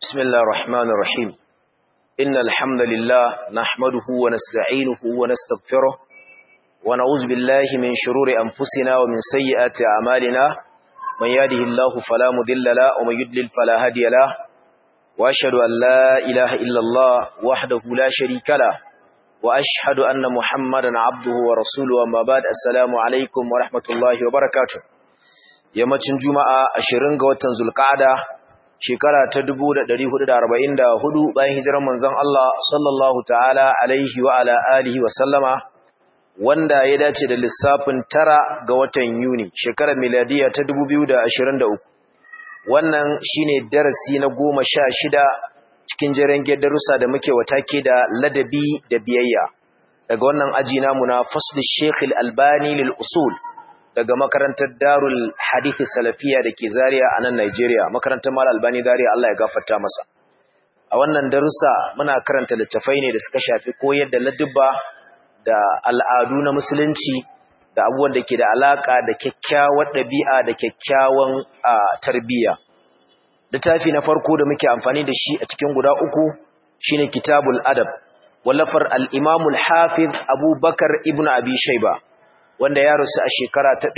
بسم الله الرحمن الرحيم إن الحمد لله نحمده ونستعينه ونستغفره ونعوذ بالله من شرور أنفسنا ومن سيئات أعمالنا من يهده الله فلا مضل له ومن يضلل فلا هادي له وأشهد أن لا إله إلا الله وحده لا شريك له وأشهد أن محمدا عبده ورسوله وما بعد السلام عليكم ورحمة الله وبركاته yammacin juma'a ashirin ga watan zulqa'ada shekara ta 1444 bayan hijirar manzon Allah sallallahu ta'ala alaihi wa ala alihi wa sallama wanda ya dace da lissafin tara ga watan Yuni shekarar miladiya ta 2023 wannan shine darasi na goma sha shida cikin jeren darussa da muke watake da ladabi da biyayya daga wannan aji namu na fasl Sheikh Al-Albani lil usul daga makarantar Darul Hadith Salafiya dake Zaria a nan Nigeria makarantar Mal Albani Zaria Allah ya gafarta masa a wannan darussa muna karanta littafai ne da suka shafi koyar da ladubba da al'adu na musulunci da abubuwan da ke da alaka da kyakkyawar ɗabi'a da kyakkyawan tarbiyya littafi na farko da muke amfani da shi a cikin guda uku shine Kitabul Adab wallafar al-Imam al-Hafiz Abu Bakar ibn Abi Shayba wanda ya rasu a shekara ta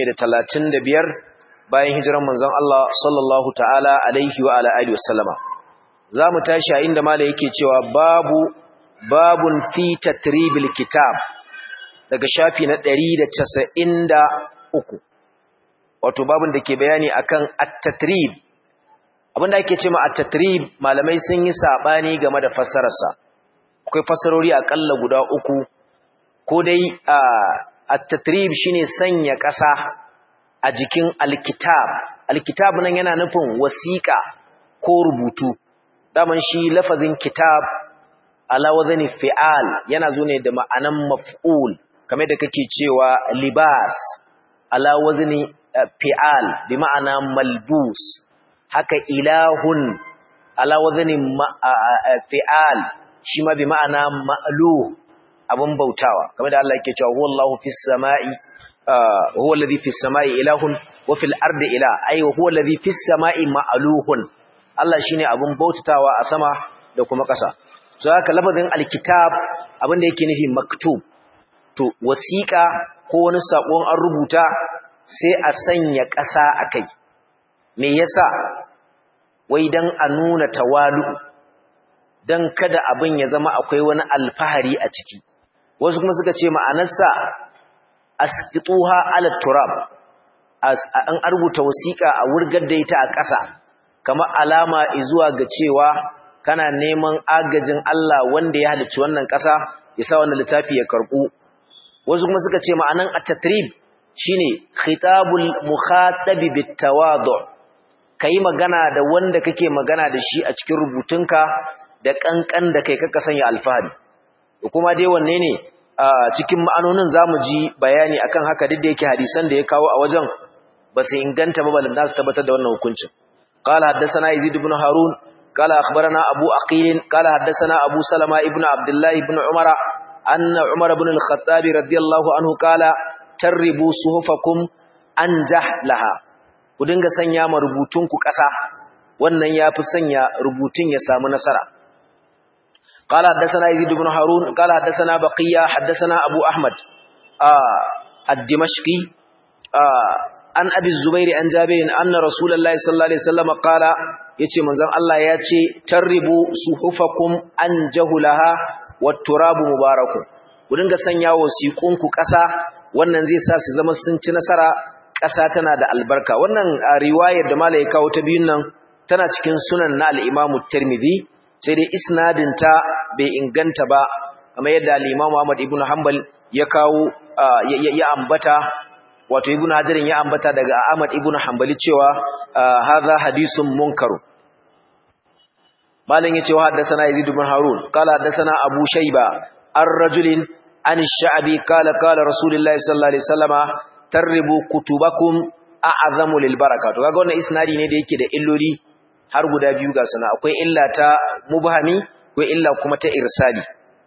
235 bayan hijiran manzon Allah sallallahu ta'ala alaihi wa ala alihi wasallama zamu tashi a inda malai yake cewa babu babun fi tatribil kitab daga shafi na 193 wato babun da ke bayani akan at-tatrib abinda ake cewa at-tatrib malamai sun yi sabani game da fassararsa akwai fassarori akalla guda uku ko dai a at-tatrib shine sanya ƙasa a jikin alkitab alkitab nan yana nufin wasiƙa ko rubutu daman shi lafazin kitab ala wazani fi'al yana zo ne da ma'anan maf'ul kamar da kake cewa libas ala wazani fi'al bi ma'ana malbus haka ilahun ala wazani fi'al shi ma bi ma'ana ma'luh abun bautawa kamar da Allah yake cewa huwallahu fis sama'i huwa alladhi fis sama'i ilahun wa fil ardi ilah ay huwa alladhi fis sama'i ma'luhun Allah shine abun bautawa a sama da kuma ƙasa so haka lafazin alkitab abin da yake nufi maktub to wasiqa ko wani sakon an rubuta sai a sanya ƙasa akai me yasa wai dan a nuna tawalu dan kada abin ya zama akwai wani alfahari a ciki wasu kuma suka ce ma'anarsa asqituha ala turab an arbuta wasiqa a wurgar da ita a ƙasa kamar alama zuwa ga cewa kana neman agajin Allah wanda ya halicci wannan ƙasa ya sa wannan littafi ya karbu wasu kuma suka ce ma'anan at-tatrib shine khitabul mukhatab bitawadu kai magana da wanda kake magana da shi a cikin rubutunka da kankan da kai kaka sanya alfahari kuma dai wanne ne cikin ma'anonin zamu ji bayani akan haka duk da yake hadisan da ya kawo a wajen ba su inganta ba balan nasu tabbatar da wannan hukuncin qala haddathana yazid ibn harun qala akhbarana abu aqil qala haddathana abu salama ibn abdullah ibn umara anna umar ibn al-khattab radiyallahu anhu qala tarribu suhufakum anjah laha ku dinga sanya ma rubutunku ƙasa wannan yafi sanya rubutun ya samu nasara قال حدثنا يزيد بن هارون قال حدثنا بقية حدثنا أبو أحمد آه الدمشقي آه عن أبي الزبير عن جابر أن رسول الله صلى الله عليه وسلم قال يتي منزل الله يتي تربوا صحفكم أن جهلها والتراب مبارك ودنga sanya wasiqunku ƙasa wannan zai sa su zama sun ci nasara ƙasa tana da albarka wannan riwayar da malai kawo ta biyun nan tana cikin sunan na al-Imam Tirmidhi sai dai isnadinta bai inganta ba kamar yadda al-Imam Ahmad ibn Hanbal ya kawo ya ambata wato ibn Hajar ya ambata daga Ahmad ibn Hanbali cewa hadha hadisun munkar malam yace wa haddathana Yazid ibn Harun qala haddathana Abu Shayba ar-rajulin an ash-sha'bi qala qala Rasulullah sallallahu alaihi wasallama tarribu kutubakum a'zamu lil baraka to kaga wannan isnadi ne da yake da illoli har guda biyu ga sana akwai illa ta mubhami akwai illa kuma ta irsali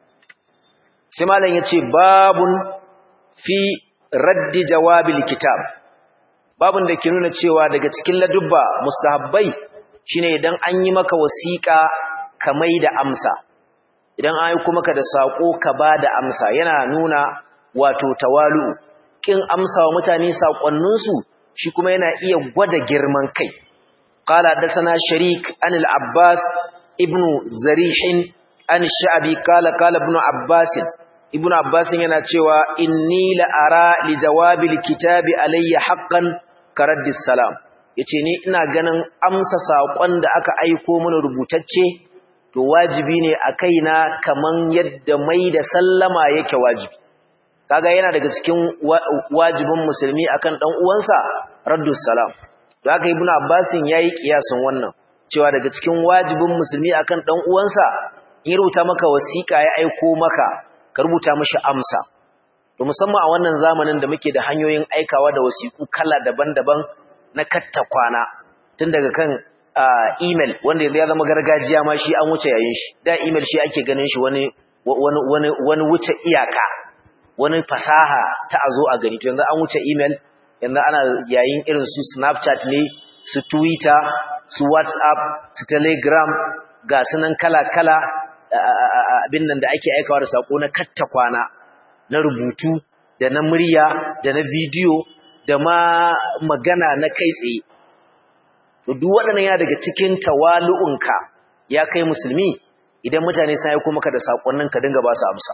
sai malam yace babun fi raddi jawabil kitab babun da ke nuna cewa daga cikin ladubba mustahabbai shine idan an yi maka wasiƙa ka mai da amsa idan an aiko maka da sako ka ba da amsa yana nuna wato tawalu kin amsa wa mutane sakonninsu shi kuma yana iya gwada girman kai qala dasana sharik an al-abbas ibnu zarih an sha'bi qala qala ibnu abbas ibnu abbas yana cewa inni la ara li jawabi al-kitabi alayya haqqan karaddis salam yace ni ina ganin amsa sakon da aka aiko mana rubutacce to wajibi ne a kaina kaman yadda mai da sallama yake wajibi kaga yana daga cikin wajibin musulmi akan dan uwansa raddus salam to haka ibnu abbasin yayi kiyasin wannan cewa daga cikin wajibin musulmi akan dan uwansa in rubuta maka wasiƙa ya aiko maka ka rubuta mishi amsa to musamman a wannan zamanin da muke da hanyoyin aikawa da wasiƙu kala daban-daban na katta kwana tun daga kan email wanda ya zama gargajiya ma shi an wuce yayin shi da email shi ake ganin shi wani wani wani wuce iyaka wani fasaha ta azo a gani to yanzu an wuce email yanzu ana yayin irin su snapchat ne su twitter su whatsapp su telegram ga sunan kala-kala abin nan da ake aikawa da sako na katta kwana na rubutu da na murya da na bidiyo da ma magana na kai tsaye to duk waɗannan ya daga cikin tawalu'unka ya kai musulmi idan mutane sun aiko maka da sakonnin ka dinga ba su amsa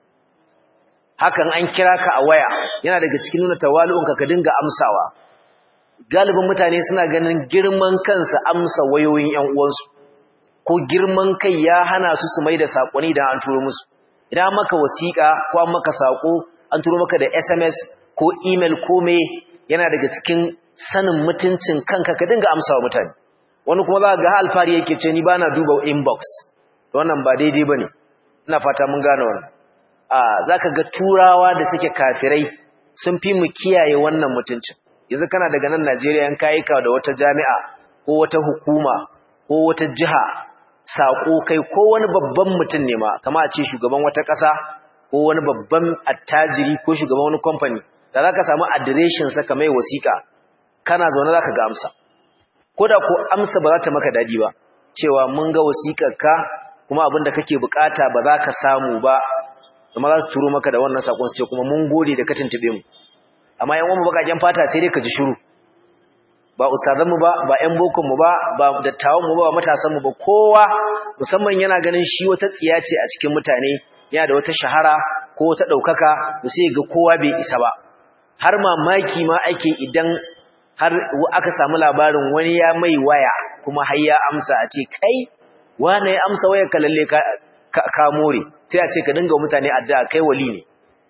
hakan an kira ka a waya yana daga cikin nuna tawalu'unka ka dinga amsawa galibin mutane suna ganin girman kansa amsa wayoyin ƴan uwansu ko girman kai ya hana su su mai da sakonni da an turo musu idan maka wasiƙa ko an maka sako an turo maka da SMS ko email ko me yana daga cikin sanin mutuncin kanka ka dinga amsawa mutane wani kuma za ga alfari yake ce ni bana duba inbox to wannan ba daidai bane ina fata mun gane wannan a zaka ga turawa da suke kafirai sun fi mu kiyaye wannan mutuncin yanzu kana daga nan Najeriya in kai ka da wata jami'a ko wata hukuma ko wata jiha sako kai ko wani babban mutum ne ma kama a ce shugaban wata ƙasa ko wani babban attajiri ko shugaban wani kamfani da zaka samu adireshin sa kamar wasiƙa kana zaune zaka ga amsa koda ko amsa ba za ta maka dadi ba cewa mun ga wasiƙarka kuma abin da kake bukata ba za ka samu ba amma za su turo maka da wannan sakon su ce kuma mun gode da ka tuntube mu amma yan uwan bakaken fata sai dai ka ji shiru ba ustazan mu ba ba yan bokon mu ba ba dattawan mu ba matasan mu ba kowa musamman yana ganin shi wata tsiya ce a cikin mutane yana da wata shahara ko wata daukaka to sai ga kowa bai isa ba har mamaki ma ake idan har aka samu labarin wani ya mai waya kuma har ya amsa a ce kai wane ya amsa wayar ka lalle ka ka more sai a ce ka dinga mutane addu'a kai wali ne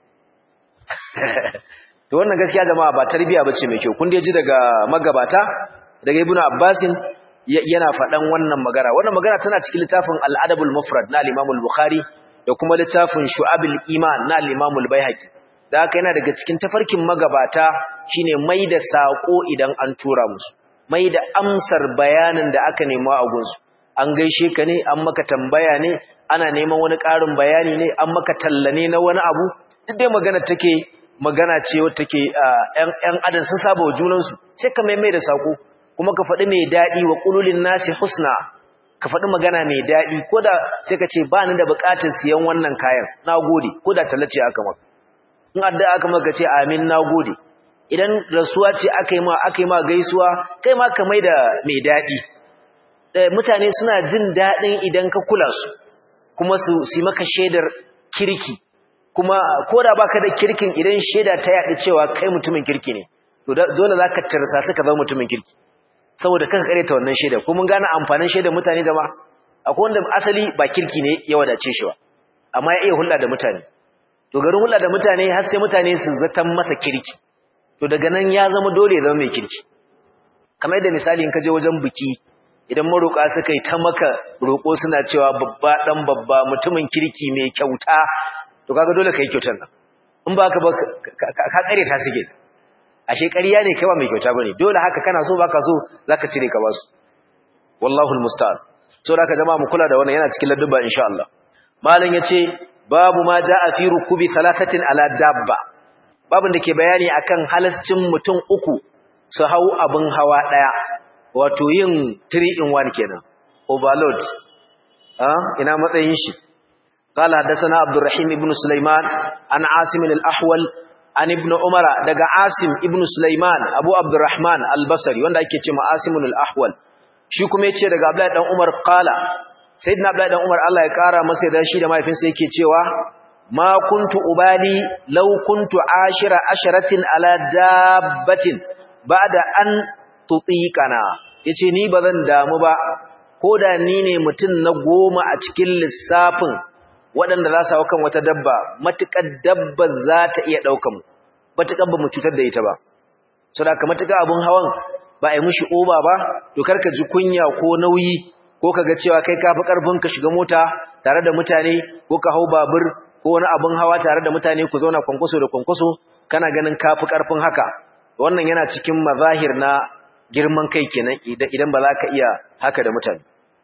to wannan gaskiya jama'a ba tarbiya bace mai kyau kun dai ji daga magabata daga ibnu abbasin yana faɗan wannan magana wannan magana tana cikin littafin al-adabul mufrad na al-imam al-bukhari da kuma littafin shu'abul iman na al-imam al-baihaqi da haka yana daga cikin tafarkin magabata shine mai da sako idan an tura musu mai da amsar bayanin da aka nema a gunsu an gaishe ka ne an maka tambaya ne ana neman wani ƙarin bayani ne an maka talla ne na wani abu duk dai magana take magana ce wata take ƴan adam sun saba wa junansu sai ka mai mai da sako kuma ka faɗi mai daɗi wa ƙululin nasi husna ka faɗi magana mai daɗi ko da sai ka ce ba ni da buƙatar siyan wannan kayan na gode ko da tallace aka maka in addu'a aka maka ce amin na gode idan rasuwa ce aka yi ma aka yi ma gaisuwa kai ma ka mai da mai daɗi mutane suna jin daɗin idan ka kula su kuma su yi maka shaidar kirki kuma ko da baka da kirkin idan shaida ta yaɗa cewa kai mutumin kirki ne to dole za ka tarsa suka zama mutumin kirki saboda kanka kare ta wannan shaida ko mun gane amfanin shaidar mutane da ma akwai wanda asali ba kirki ne ya wadace shi ba amma ya iya hulɗa da mutane to garin hulɗa da mutane har sai mutane su zatan masa kirki to daga nan ya zama dole ya zama mai kirki kamar yadda misali in ka je wajen biki idan maroƙa suka yi ta maka roƙo suna cewa babba ɗan babba mutumin kirki mai kyauta to kaga dole ka yi kyautar nan in ba ka ba ka ƙare ta suke ashe ƙarya ne kai ba mai kyauta bane dole haka kana so baka so zaka cire ka basu wallahu almusta'an so da ka jama'a mu kula da wannan yana cikin ladduba insha Allah malam yace babu ma jaa fi rukubi thalathatin ala dabba babin da ke bayani akan halascin mutum uku su hau abin hawa daya wato yin 3 in 1 kenan overload ah ina matsayin shi قال حدثنا عبد الرحيم ابن سليمان عن عاصم الأحول عن ابن عمر دغا عاصم ابن سليمان ابو عبد الرحمن البصري wanda ake cewa عاصم الأحول shi kuma yace daga Abdullahi dan Umar qala sayyidina Abdullahi dan Umar Allah ya kara masa da shi da mahaifinsa yake cewa ma kuntu ubali law kuntu ashira asharatin ala dabbatin ba'da an tutiqana yace ni bazan damu ba koda ni ne mutun na goma a cikin lissafin waɗanda za su hau kan wata dabba matuƙar dabba za ta iya ɗauka mu matuƙar ba mu cutar da ita ba so da ka matuƙar abin hawan ba a yi mushi oba ba to ka ji kunya ko nauyi ko ka ga cewa kai ka fi ƙarfin ka shiga mota tare da mutane ko ka hau babur ko wani abin hawa tare da mutane ku zauna kwankwaso da kwankwaso kana ganin ka fi ƙarfin haka wannan yana cikin mazahir na girman kai kenan idan ba za ka iya haka da mutane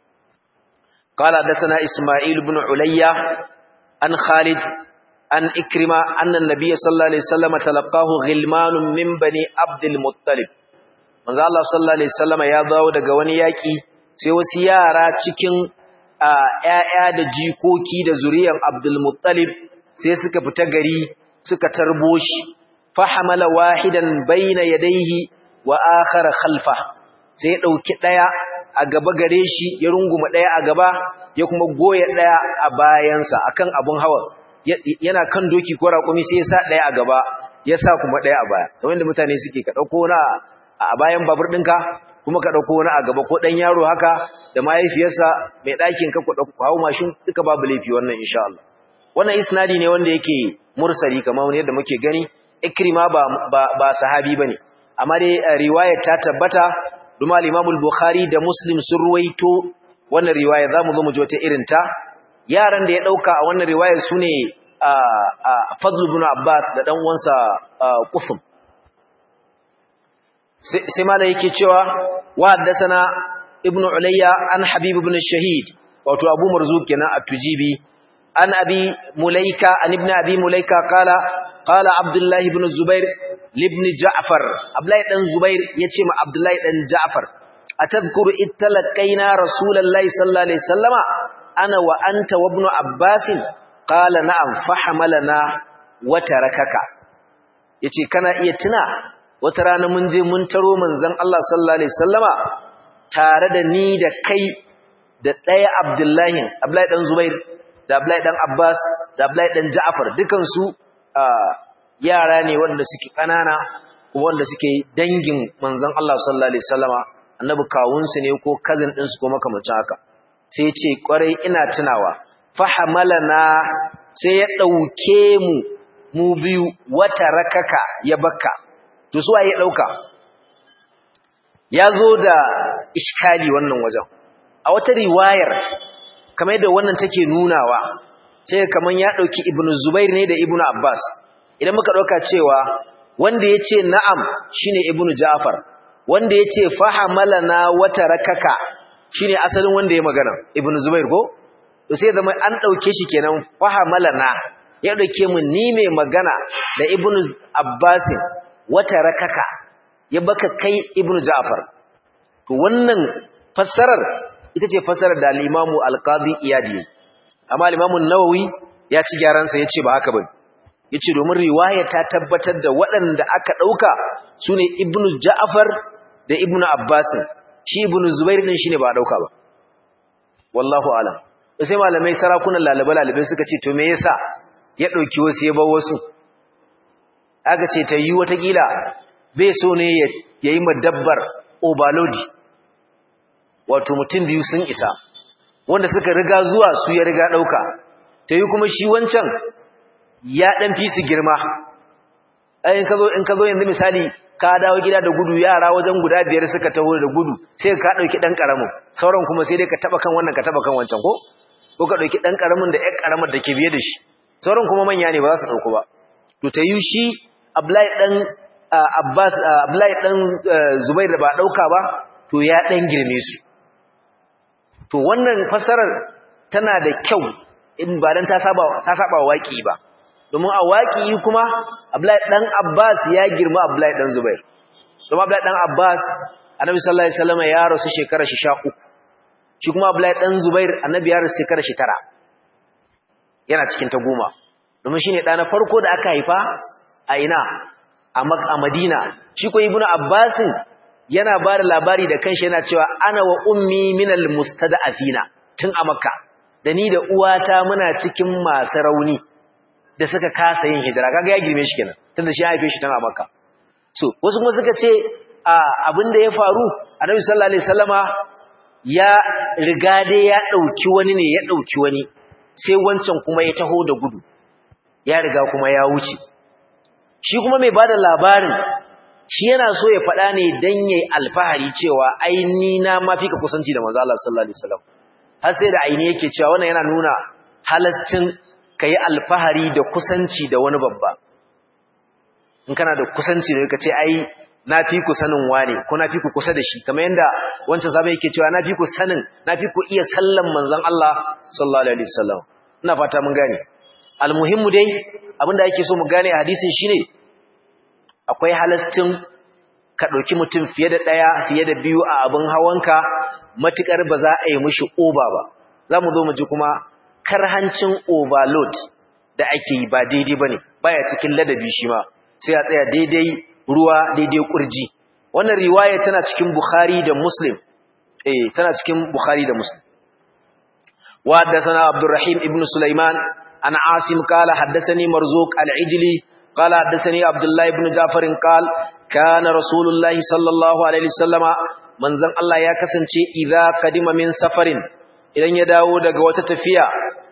قال حدثنا إسماعيل بن عليا عن خالد عن إكرمة أن النبي صلى الله عليه وسلم تلقاه غلمان من بني عبد المطلب manzo Allah sallallahu alaihi wasallam ya dawo daga wani yaki sai wasu yara cikin ƴaƴa da jikoki da zuriyan Abdul Muttalib sai suka fita gari suka tarbo shi fahamala wahidan baina yadayhi wa akhara khalfa sai ya dauki daya a gaba gare shi ya runguma ɗaya a gaba ya kuma goya ɗaya a bayansa akan abun hawa yana kan doki ko raƙumi sai ya sa ɗaya a gaba ya sa kuma ɗaya a baya kamar da mutane suke ka ɗauko na a bayan babur ɗinka kuma ka ɗauko wani a gaba ko ɗan yaro haka da mahaifiyarsa mai ɗakin ka ku ɗauko hawo mashin duka babu laifi wannan insha Allah wannan isnadi ne wanda yake mursali kamar yadda muke gani ikrima ba ba sahabi bane amma dai riwayar ta tabbata Duma al-Imamul Bukhari da Muslim sun ruwaito wannan riwaya zamu zo mu ji wata irin ta yaran da ya dauka a wannan riwaya sune Fadl ibn Abbas da dan uwansa Qufum sai mala yake cewa wa haddathana Ibn Ulayya an Habib ibn Shahid wato Abu Marzuq kenan at-Tujibi an Abi Mulaika an Ibn Abi Mulaika qala qala Abdullah ibn Zubair libni Ja'far Abdullahi dan Zubair yace ma Abdullahi dan Ja'far atadhkuru ittalaqaina Rasulullahi sallallahu alaihi wasallama ana wa anta wa ibn Abbas qala na'am fahamalana wa tarakaka yace kana iya tuna wata rana mun je mun taro manzon Allah sallallahu alaihi wasallama tare da ni da kai da ɗaya Abdullahi Abdullahi dan Zubair da Abdullahi dan Abbas da Abdullahi dan Ja'far dukan su yara ne wanda suke kanana kuma wanda suke dangin manzon Allah sallallahu alaihi wasallama annabi kawunsu ne ko cousin ɗinsu ko makamancin haka sai ya ce kwarai ina tunawa fahamalana sai ya ɗauke mu mu biyu wata rakaka ya bakka to su ya ɗauka ya zo da iskali wannan wajen a wata riwayar kamar yadda wannan take nunawa sai kamar ya ɗauki ibnu zubair ne da ibnu abbas idan muka ɗauka cewa wanda ya ce na'am shine ibnu ja'far wanda ya ce fahamalana wata rakaka shine asalin wanda ya magana ibnu zubair ko to sai zama an ɗauke shi kenan fahamalana ya ɗauke mu ni mai magana da ibnu abbasin wata rakaka ya baka kai ibnu ja'far to wannan fassarar ita ce fassarar da al-imamu al-qadi iyadi amma al-imamu nawawi ya ci gyaran sa yace ba haka bane yace domin riwaya ta tabbatar da waɗanda aka dauka sune ibnu ja'far da ibnu abbas shi ibnu zubair din shine ba a dauka ba wallahu alam sai malamai sarakunan lalabe lalabe suka ce to me yasa ya dauki wasu ya bar wasu aka ce ta yi watakila bai so ne ya yi madabbar obalodi wato mutum biyu sun isa wanda suka riga zuwa su ya riga ɗauka ta yi kuma shi wancan ya ɗan fi su girma in ka zo yanzu misali ka dawo gida da gudu yara wajen guda biyar suka taho da gudu sai ka ɗauki ɗan ƙaramin sauran kuma sai dai ka taɓa kan wannan ka taɓa kan wancan ko ko ka ɗauki ɗan ƙaramin da ƴan ƙaramar da ke biye da shi sauran kuma manya ne ba za su ɗauku ba to ta yi shi Abdullahi dan Abbas Abdullahi dan Zubair da ba dauka ba to ya dan girme su to wannan fasarar tana da kyau in ba dan ta saba ta saba waki ba domin a waki kuma Abdullahi dan Abbas ya girma Abdullahi dan Zubair domin Abdullahi dan Abbas annabi sallallahu alaihi wasallam ya rasu shekara shi 13 shi kuma abdullahi dan zubair annabi ya rasu shekara shi 9 yana cikin ta goma domin shine da na farko da aka haifa a ina a Madina shi ko ibnu abbasin yana ba da labari da kanshi yana cewa ana wa ummi minal mustada'afina tun a makka da ni da uwata muna cikin masu rauni da suka kasa yin hijira kaga ya girme shi kenan tunda shi haife shi tun a makka so wasu kuma suka ce abin da ya faru annabi sallallahu alaihi wasallama ya riga dai ya dauki wani ne ya dauki wani sai wancan kuma ya taho da gudu ya riga kuma ya wuce shi kuma mai bada labarin shi yana so ya faɗa ne dan yayi alfahari cewa ai ni na ma fika kusanci da manzo Allah sallallahu alaihi wasallam har sai da aini yake cewa wannan yana nuna halascin kai alfahari da kusanci da wani babba in kana da kusanci da kace ai na fi ku sanin wane ko na fi ku kusa da shi kamar yanda wancan sabai yake cewa na fi ku sanin na fi ku iya sallan manzon Allah sallallahu alaihi wasallam ina fata mun gane almuhimmu dai abinda ake so mu gane a hadisin shine akwai halastin ka ɗauki mutum fiye da ɗaya fiye da biyu a abin hawanka matuƙar ba za a yi mushi oba ba za mu zo mu ji kuma karhancin overload da ake yi ba daidai ba ne baya cikin ladabi shi ma sai a tsaya daidai ruwa daidai ƙurji wannan riwaya tana cikin bukhari da muslim eh tana cikin bukhari da muslim wa haddathana abdurrahim ibn sulaiman an asim qala haddathani marzuq al-ijli قال حدثني عبد الله بن جعفر قال كان رسول الله صلى الله عليه وسلم منزل الله ya kasance idza qadima min safarin idan ya dawo daga wata tafiya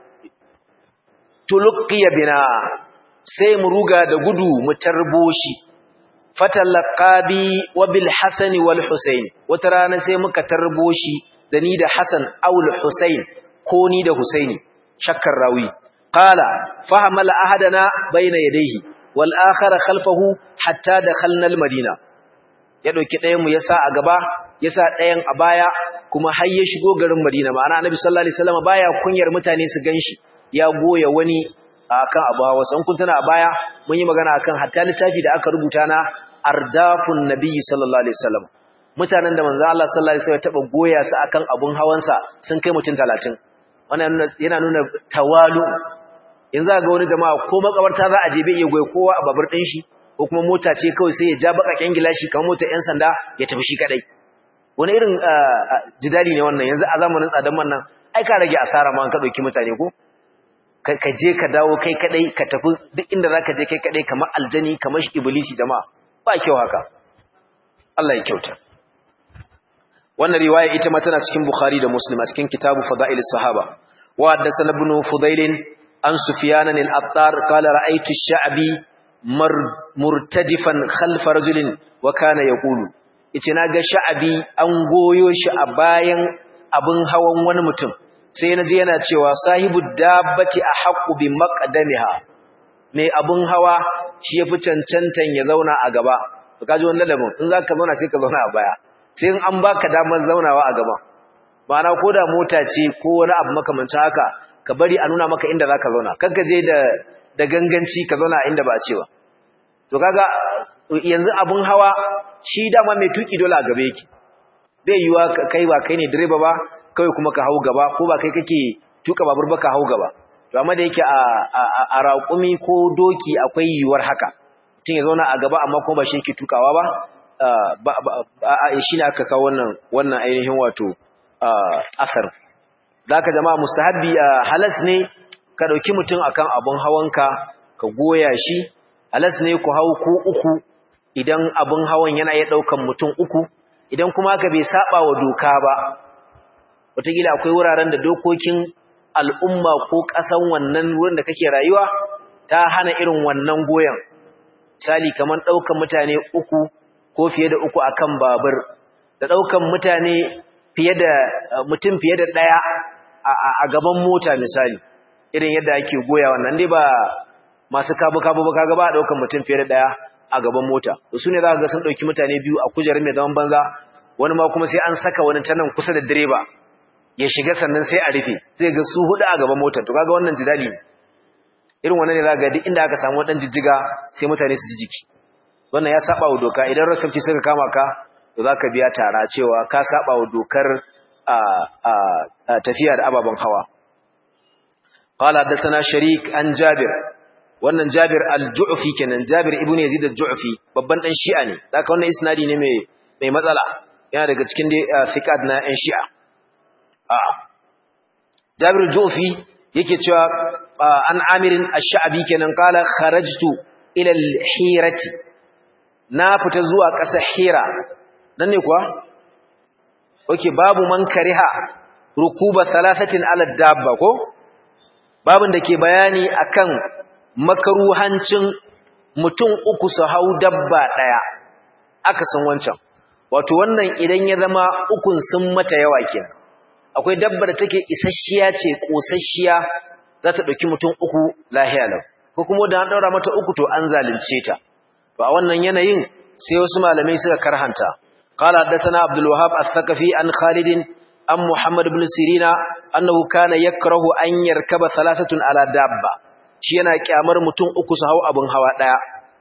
tulqiya bina sai mu ruga da gudu mu tarbo shi fatalaqabi wa bil hasan wal husayn wata rana sai muka tarbo shi da ni da hasan aw al husayn ko ni da husaini shakkar rawi qala fahamala ahadana bayna yadayhi wal akhara khalfahu hatta dakhalna al madina ya dauki ɗayan mu yasa a gaba yasa ɗayan a baya kuma har ya shigo garin madina ma'ana annabi sallallahu alaihi wasallam baya kunyar mutane su ganshi ya goya wani akan abu hawa san kun tana a baya mun yi magana akan hatta littafi da aka rubuta na ardafun nabiyyi sallallahu alaihi wasallam mutanen da manzo Allah sallallahu alaihi wasallam taba goya su akan abun hawansa sun kai mutum 30 wannan yana nuna tawalu yanzu ga wani jama'a ko makabarta za a je bai iya goye kowa a babur din shi ko kuma mota ce kawai sai ya ja bakakken gilashi kamar motar yan sanda ya tafi shi kadai wani irin jidali ne wannan yanzu a zamanin tsadan man nan ai ka rage asara ma an ka dauki mutane ko ka je ka dawo kai kadai ka tafi duk inda zaka je kai kadai kamar aljani kamar iblisi jama'a ba kyau haka Allah ya kyauta wannan riwaya ita ma tana cikin Bukhari da Muslim a cikin kitabu Fada'ilis Sahaba wa haddathana ibn Fudail an Sufyan al-Attar qala ra'aytu ash-sha'bi murtadifan khalf rajulin wa kana yaqulu yace naga sha'bi an goyo shi a bayan abin hawan wani mutum sai naji yana cewa sahibu dabbati ahqqu bi maqdamiha mai abin hawa shi yafi cancantan ya zauna a gaba to kaji wannan ladabin in zaka zauna sai ka zauna a baya sai an baka damar zaunawa a gaba ma'ana ko da mota ce ko wani abu makamancin haka ka bari a nuna maka inda zaka zauna kanka je da da ganganci ka zauna inda ba a ce ba to kaga yanzu abun hawa shi dama mai tuki dole a gaba yake bai yiwa kai ba kai ne direba ba kawai kuma ka hau gaba ko ba kai kake tuka babur ba ka hau gaba to amma da yake a a raƙumi ko doki akwai yiwuwar haka mutum ya zauna a gaba amma kuma ba shi yake tukawa ba shi ne aka kawo wannan wannan ainihin wato asar da aka jama'a mustahabbi halas ne ka ɗauki mutum akan abun hawanka ka goya shi halas ne ku hau ko uku idan abun hawan yana iya ɗaukan mutum uku idan kuma ka bai saba wa doka ba wataƙila akwai wuraren da dokokin al'umma ko ƙasan wannan wurin da kake rayuwa ta hana irin wannan goyon misali kamar ɗaukan mutane uku ko fiye da uku akan babur da ɗaukan mutane fiye da mutum fiye da ɗaya a gaban mota misali irin yadda ake goya wannan dai ba masu kabu-kabu ba kaga ba a ɗaukan mutum fiye da ɗaya a gaban mota su ne za ka ga sun ɗauki mutane biyu a kujerar mai zaman banza wani ma kuma sai an saka wani ta nan kusa da direba ya shiga sannan sai a rufe zai ga su hudu a gaban motar to kaga wannan jidali irin wannan ne za ga duk inda aka samu wadan jijjiga sai mutane su ji jiki wannan ya saba wa doka idan rasafci suka kama ka to zaka biya tara cewa ka saba wa dokar tafiya da ababen hawa qala hadathana sharik an jabir wannan jabir al-ju'fi kenan jabir ibnu yazid al-ju'fi babban dan shi'a ne zaka wannan isnadi ne mai mai matsala yana daga cikin dai thiqat na yan shi'a a jabir al-ju'fi yake cewa an amirin ash-sha'bi kenan qala kharajtu ila al-hirati na fita zuwa ƙasar hira nan ne kuwa okay babu man kariha rukuba thalathatin ala dabba ko babin da ke bayani akan makaruhancin mutum uku su hau dabba daya aka san wancan wato wannan idan ya zama ukun sun mata yawa kenan akwai dabba da take isasshiya ce kosasshiya za ta dauki mutum uku lahiya lau ko kuma da an daura mata uku to an zalunce ta to a wannan yanayin sai wasu malamai suka karhanta qala hadathana abdul wahhab al-thaqafi an khalid an muhammad ibn sirina annahu kana yakrahu an yarkaba thalathatun ala dabba shi yana kyamar mutum uku su hau abun hawa daya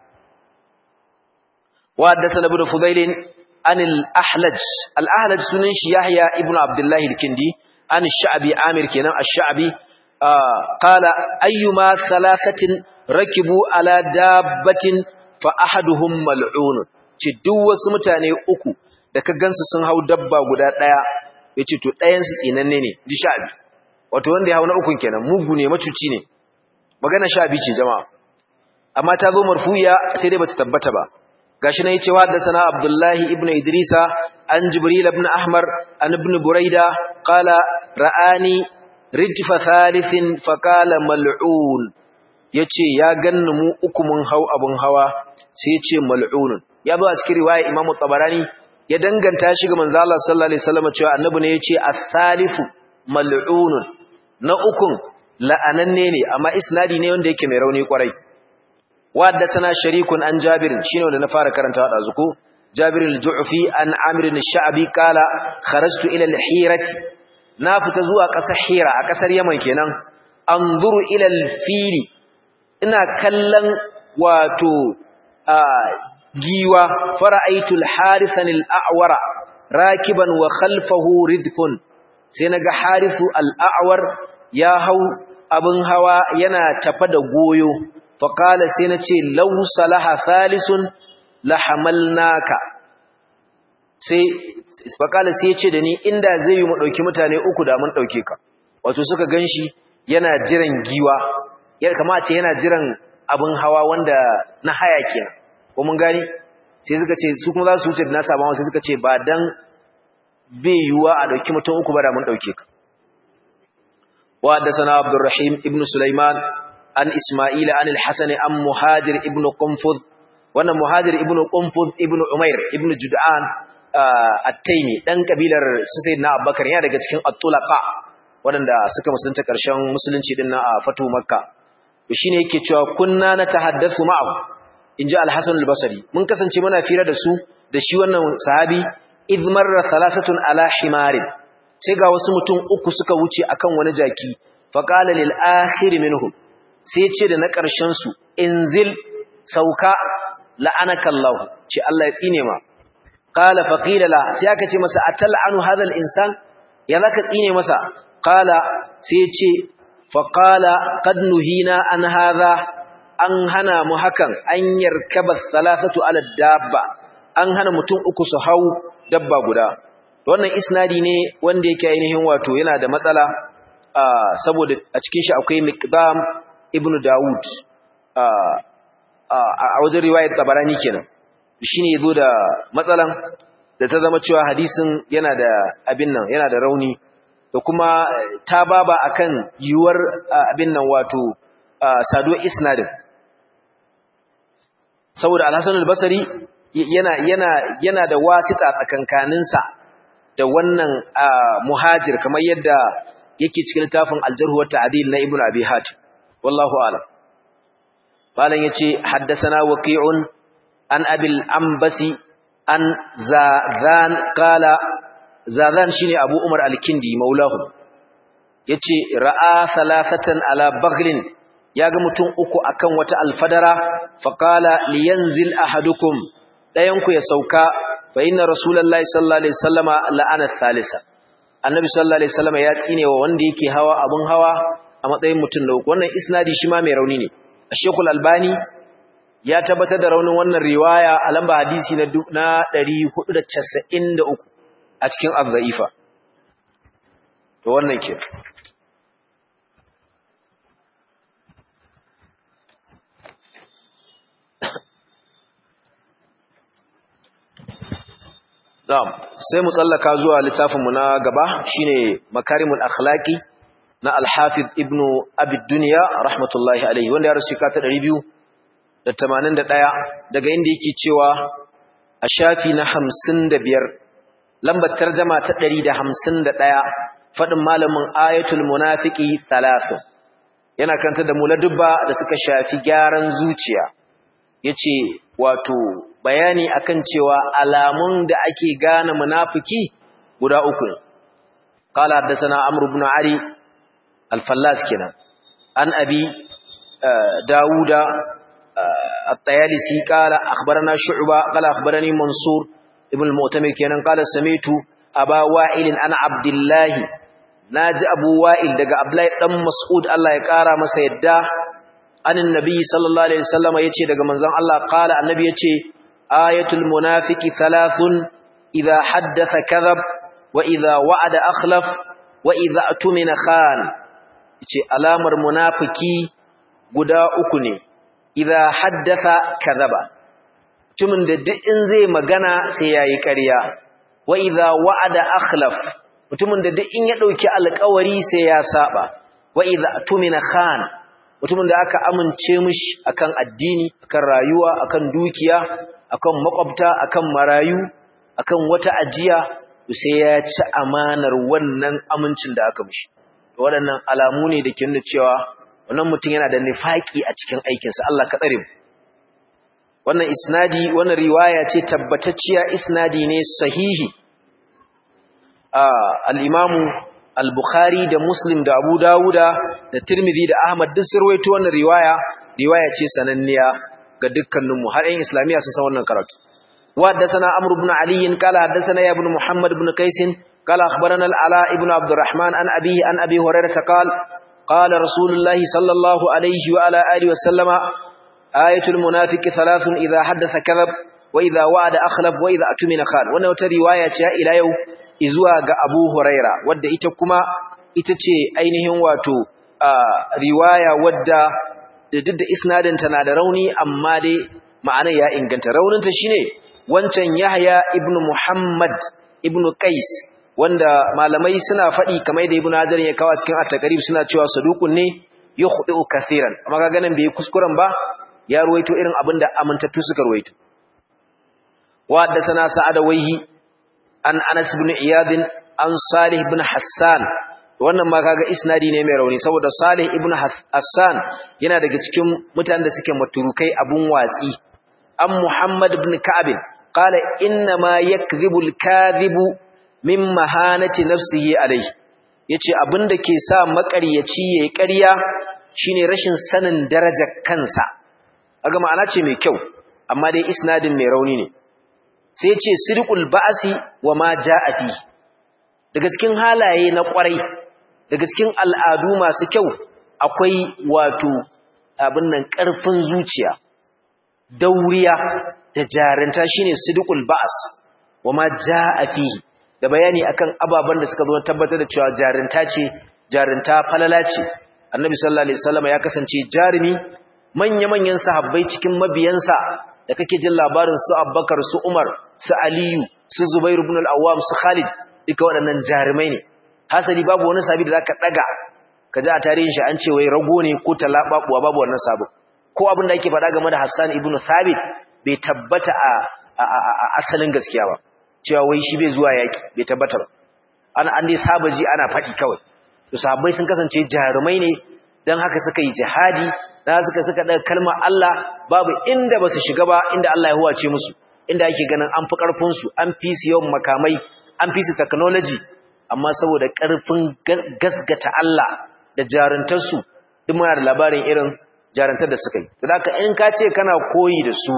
wa hadathana ibn fudail an al-ahlaj al-ahlaj sunan shi yahya ibn abdullah al-kindi an ash-sha'bi amir kenan ash-sha'bi qala ayyuma thalathatin rakibu ala dabbatin fa ahaduhum mal'un ce duk wasu mutane uku da ka gansu sun hau dabba guda daya yace to ɗayan su tsinanne ne ji sha'bi wato wanda ya hau na ukun kenan mugu ne macuci ne magana sha'bi ce jama'a amma ta zo marfuya sai dai bata tabbata ba gashi na yace wa da sana abdullahi ibnu idrisa an jibril ibn ahmar an ibn buraida qala ra'ani rijfa thalithin fa qala mal'un yace ya ganni mu uku mun hau abun hawa sai yace mal'un ya zo a cikin riwaya imamu tabarani ya danganta shi ga manzo Allah sallallahu alaihi wasallam cewa annabi ne yace as-salifu mal'un na ukun la'ananne ne amma isnadi ne wanda yake mai rauni kwarai وحدثنا شريك عن جابر شنو اللي نفار كرنت هذا زكو جابر الجعفي عن عامر الشعبي قال خرجت الى الحيره نافت زوا قصر حيره a kasar Yaman kenan anzuru ila al-fil ina kallon wato giwa fara'aitu al-harisan al-a'wara rakiban wa khalfahu ridfun sai naga harisu al-a'war ya hau abin hawa yana tafa da goyo faƙala sai na ce lau salaha thalisun lahamalnaka sai faƙala sai ya ce da ni inda zai yi mu ɗauki mutane uku da mun ɗauke ka wato suka gan shi yana jiran giwa ya kama ce yana jiran abin hawa wanda na haya kenan ko mun gani sai suka ce su kuma za su wuce da nasa ba sai suka ce ba dan bai yiwuwa a ɗauki mutum uku ba da mun ɗauke ka wa da sana abdurrahim ibn sulaiman an Ismaila an al-Hasan an Muhajir ibn Qunfud wannan Muhajir ibn Qunfud ibn Umair ibn Jud'an at-Taymi dan kabilar su Sayyidina Abubakar yana daga cikin at-Tulaqa waɗanda suka musulunta ƙarshen musulunci din na a Fatu Makka to shine yake cewa kunna natahaddathu ma'ahu inji al-Hasan al-Basri mun kasance muna fira da su da shi wannan sahabi idh marra thalathatun ala himarin sai ga wasu mutum uku suka wuce akan wani jaki faqala lil akhir minhum sai ce da na ƙarshensu inzil sauka la'anaka Allah ce Allah ya tsine ma qala faqila la sai aka ce masa atal'anu hadha al-insan ya zaka tsine masa qala sai ce faqala qad nuhina an hadha an hana mu hakan an yarkaba thalathatu ala dabba an hana mutum uku su hau dabba guda wannan isnadi ne wanda yake ainihin wato yana da matsala saboda a cikin shi akwai miqdam ibn Dawud a wajen riwayar tabarani kenan shine yazo da matsalan da ta zama cewa hadisin yana da abin nan yana da rauni da kuma ta baba akan yiwuwar abin nan wato saduwar isnadin saboda al-Hasan al-Basri yana yana yana da wasita tsakankaninsa da wannan muhajir kamar yadda yake cikin littafin al-Jarh wa Ta'dil na Ibn Abi Hatim والله أعلم قال يتي حدثنا وقيع عن أبي الأنبسي عن زاذان قال زاذان شيني أبو عمر الكندي مولاه يتي رأى ثلاثة على بغل yaga mutum uku akan wata alfadara faqala liyanzil ahadukum dayanku ya sauka fa inna rasulullahi sallallahu alaihi wasallama la'ana thalitha annabi sallallahu alaihi wasallama ya tsine wa wanda yake hawa abun hawa a matsayin mutum da uku wannan isnadi shi ma mai rauni ne ashekul albani ya tabbatar da raunin wannan riwaya a lamba hadisi na 493 a cikin az-za'ifa to wannan ke Na'am, sai mu tsallaka zuwa littafinmu na gaba shine Makarimul Akhlaqi na Al-Hafiz Ibn Abi Dunya rahmatullahi alaihi wanda ya rasu ka ta 281 daga inda yake cewa a shafi na 55 lambar tarjuma ta 151 fadin malamin Ayatul Munafiqi 3 yana kanta da muladubba da suka shafi gyaran zuciya yace wato bayani akan cewa alamun da ake gane munafiki guda uku ne qala haddathana amr ibn ali al-fallas kenan an abi dauda at-tayalisi qala akhbarana shu'ba qala akhbarani mansur ibn al-mu'tamir kenan qala samitu aba wa'il an abdullah naji abu wa'il daga abdullahi dan mas'ud Allah ya kara masa yadda anin nabi sallallahu alaihi wasallam yace daga manzon Allah qala annabi yace ayatul munafiqi thalathun idha haddatha kadhab wa idha wa'ada akhlaf wa idha atumina khan yace alamar munafiki guda uku ne idha haddatha kadhaba mutumin da duk in zai magana sai yayi ƙarya wa idha wa'ada akhlaf mutumin da duk in ya dauki alƙawari sai ya saba wa idha atumina khan mutumin da aka amince mishi akan addini akan rayuwa akan dukiya akan makwabta akan marayu akan wata ajiya sai ya ci amanar wannan amincin da aka mishi waɗannan alamu ne da ke nuna cewa wannan mutum yana da nifaki a cikin aikinsa Allah ka tsare mu wannan isnadi wannan riwaya ce tabbatacciya isnadi ne sahihi al-imamu al-Bukhari da Muslim da Abu Dawuda da Tirmidhi da Ahmad duk sun rawaito wannan riwaya riwaya ce sananniya ga dukkanin mu har ɗan Islamiyya sun san wannan karatu wa haddathana Amr ibn Ali qala haddathana ibn Muhammad ibn Qais qala akhbarana al-Ala ibn Abdurrahman an abihi an Abi Hurairah qala qala Rasulullahi sallallahu alayhi wa ala alihi wa sallama ayatul munafiqi thalathun idha haddatha kadhab wa idha wa'ada akhlaf wa idha atumina khan wannan wata riwaya ce ila yau izuwa ga Abu Huraira wadda ita kuma ita ce ainihin wato riwaya wadda da duk da isnadin na da rauni amma dai ma'anar ya inganta rauninta shine wancan Yahya ibn Muhammad ibn Qais wanda malamai suna faɗi kamar da Ibn Hajar ya kawo cikin at-Taqrib suna cewa saduqun ne yukhdi'u kaseeran amma kaga nan bai kuskuren ba ya ruwaito irin abinda amintattu suka ruwaito wa da sana sa'ada waihi an Anas ibn Iyad an Salih ibn Hassan wannan ma kaga isnadi ne mai rauni saboda Salih ibn Hassan yana daga cikin mutanen da suke maturukai abun watsi an Muhammad ibn Ka'ab qala inna ma yakdhibu al-kadhibu min mahanati nafsihi alayhi yace abinda ke sa makaryaci yayi ƙarya shine rashin sanin darajar kansa kaga ma'ana ce mai kyau amma dai isnadin mai rauni ne sai ce sirqul ba'si wa ma ja'a fi daga cikin halaye na kwarai daga cikin al'adu masu kyau akwai wato abin nan ƙarfin zuciya dauriya da jarinta shine sirqul ba's wa ma ja'a fi da bayani akan ababan da suka zo tabbatar da cewa jarinta ce jarinta falala ce annabi sallallahu alaihi wasallam ya kasance jarumi manya-manyan sahabbai cikin mabiyansa da kake jin labarin su Abubakar su Umar su Aliyu su Zubair ibn al-Awwam su Khalid duka waɗannan jarumai ne hasali babu wani sahabi da zaka daga kaji a tarihin shi an ce wai rago ne ko talababuwa babu wannan sabo ko abin da yake faɗa game da Hassan ibn Thabit bai tabbata a asalin gaskiya ba cewa wai shi bai zuwa yaki bai tabbata ba an an dai saba ji ana faɗi kawai to sahabbai sun kasance jarumai ne dan haka suka yi jihadi da suka suka daga kalmar Allah babu inda ba su shiga ba inda Allah ya huwace musu inda ake ganin an fi karfin su an fi su yawan makamai an fi su technology amma saboda karfin gasgata Allah da jaruntar su duk muna da labarin irin jaruntar da suka yi da haka in ka ce kana koyi da su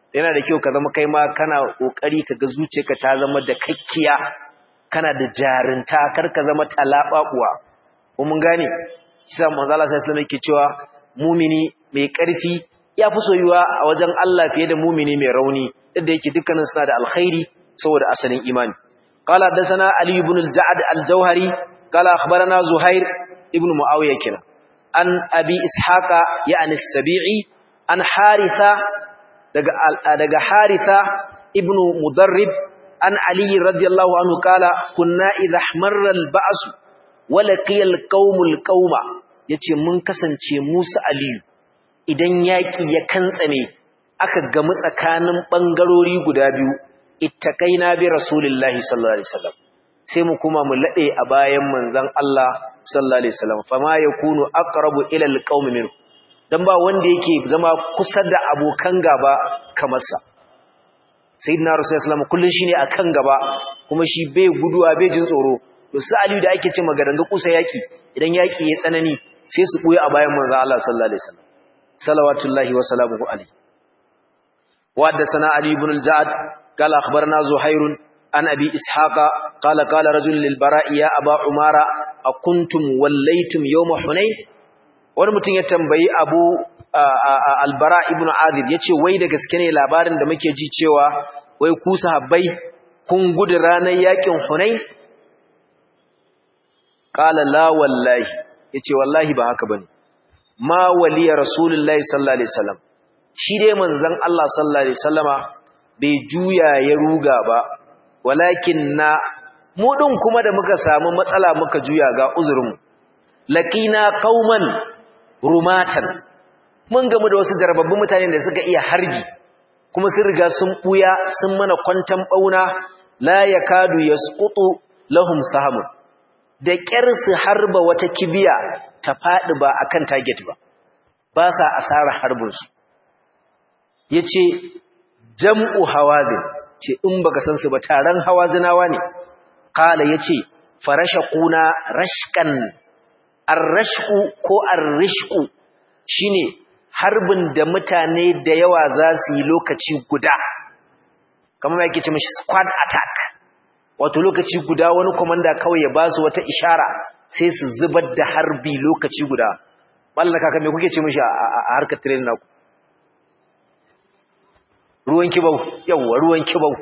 yana da kyau ka zama kai ma kana kokari ka ga zuciyarka ta zama da kakkiya kana da jarinta kar ka zama talababuwa ko mun gane kisa manzo Allah sallallahu alaihi wasallam cewa mumini mai karfi ya fi soyuwa a wajen Allah fiye da mumini mai rauni da yake dukkanin suna da alkhairi saboda asalin imani qala hadathana ali ibn al-ja'd al-jawhari qala akhbarana zuhair ibn muawiya kina an abi ishaqa ya'ni as-sabi'i an haritha daga daga haritha ibn mudarrib an ali radiyallahu anhu qala kunna idha ihmarra al-ba's wa laqiya al-qaum al-qauma yace mun kasance musa aliyu idan yaki ya kantsame aka gamu tsakanin bangarori guda biyu ittaqaina bi rasulillahi sallallahu alaihi wasallam sai mu kuma mu lade a bayan manzon Allah sallallahu alaihi wasallam fama yakunu aqrabu ila alqaum min dan ba wanda yake zama kusa da abokan gaba kamar sa sayyidina rasulullahi sallallahu alaihi kullun shine akan gaba kuma shi bai guduwa bai jin tsoro to su aliyu da ake ce magaranga kusa yaki idan yaki ya tsanani sai su buya a bayan manzon Allah sallallahu alaihi wasallam salawatullahi wa salamuhu alaihi وحدثنا علي بن الجعد قال أخبرنا زهير عن أبي إسحاق قال قال رجل للبراء يا أبا عمارة أكنتم وليتم يوم حنين wani mutum ya tambayi abu albara ibn azib ya ce wai da gaske ne labarin da muke ji cewa wai ku sahabbai kun gudu ranar yakin hunain qala la wallahi yace wallahi ba haka bane ma waliya rasulullahi sallallahu alaihi wasallam shi dai manzon Allah sallallahu alaihi wasallama bai juya ya ruga ba walakin na mu din kuma da muka samu matsala muka juya ga uzurin laqina qauman rumatan mun gamu da wasu jarababbun mutane da suka iya harbi kuma sun riga sun buya sun mana kwantan bauna la yakadu yasqutu lahum sahamun da ƙyar su harba wata kibiya ta faɗi ba akan target ba ba sa asara harbinsu ya ce jam'u hawazin ce in baka san su ba taron hawazinawa ne kala ya ce farasha kuna rashkan arrashku ko arrishku shine harbin da mutane da yawa za su yi lokaci guda kamar yake ce mashi squad attack wato lokaci guda wani komanda kawai ya ba su wata ishara sai su zubar da harbi lokaci guda mallaka ka me kuke ce mishi a harkar training naku ruwan kibau yawa ruwan kibau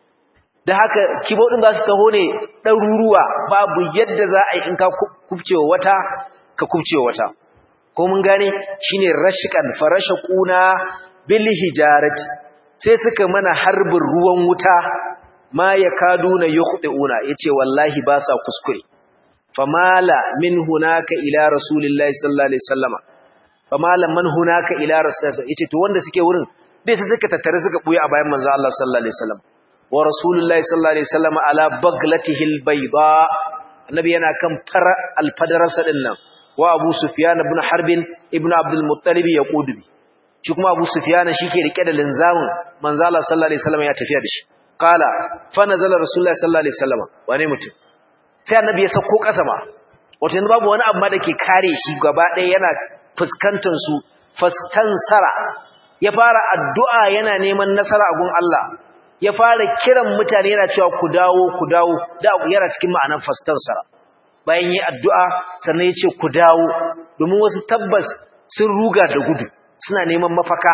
da haka kibau din za su taho ne ɗaruruwa babu yadda za a yi in ka kubcewa wata ka kubcewa wata ko mun gane shine rashkan farasha kuna bil hijarati sai suka mana harbin ruwan wuta ma ya kaduna yukhdiuna yace wallahi ba sa kuskure famala min hunaka ila rasulillahi sallallahu alaihi wasallama famala man hunaka ila rasulillahi yace to wanda suke wurin dai sai suka tattare suka buya a bayan manzo Allah sallallahu alaihi wasallam wa rasulullahi sallallahu alaihi wasallama ala baglatihi albayda annabi yana kan fara alfadarsa din nan wa abu sufyan ibn harbin ibn abdul muttalib yaqudubi shi kuma abu sufyan shike rike da linzamin manzo Allah sallallahu alaihi wasallama ya tafiya da shi qala fa nazala rasulullahi sallallahu alaihi wasallam wane mutum sai annabi ya sauko kasa ma wato yanzu babu wani abu ma dake kare shi gaba ɗaya yana fuskantar su fastansara ya fara addu'a yana neman nasara a gun Allah ya fara kiran mutane yana cewa ku dawo ku dawo da yana cikin ma'anar fastansara bayan yi addu'a sannan ya ce ku dawo domin wasu tabbas sun ruga da gudu suna neman mafaka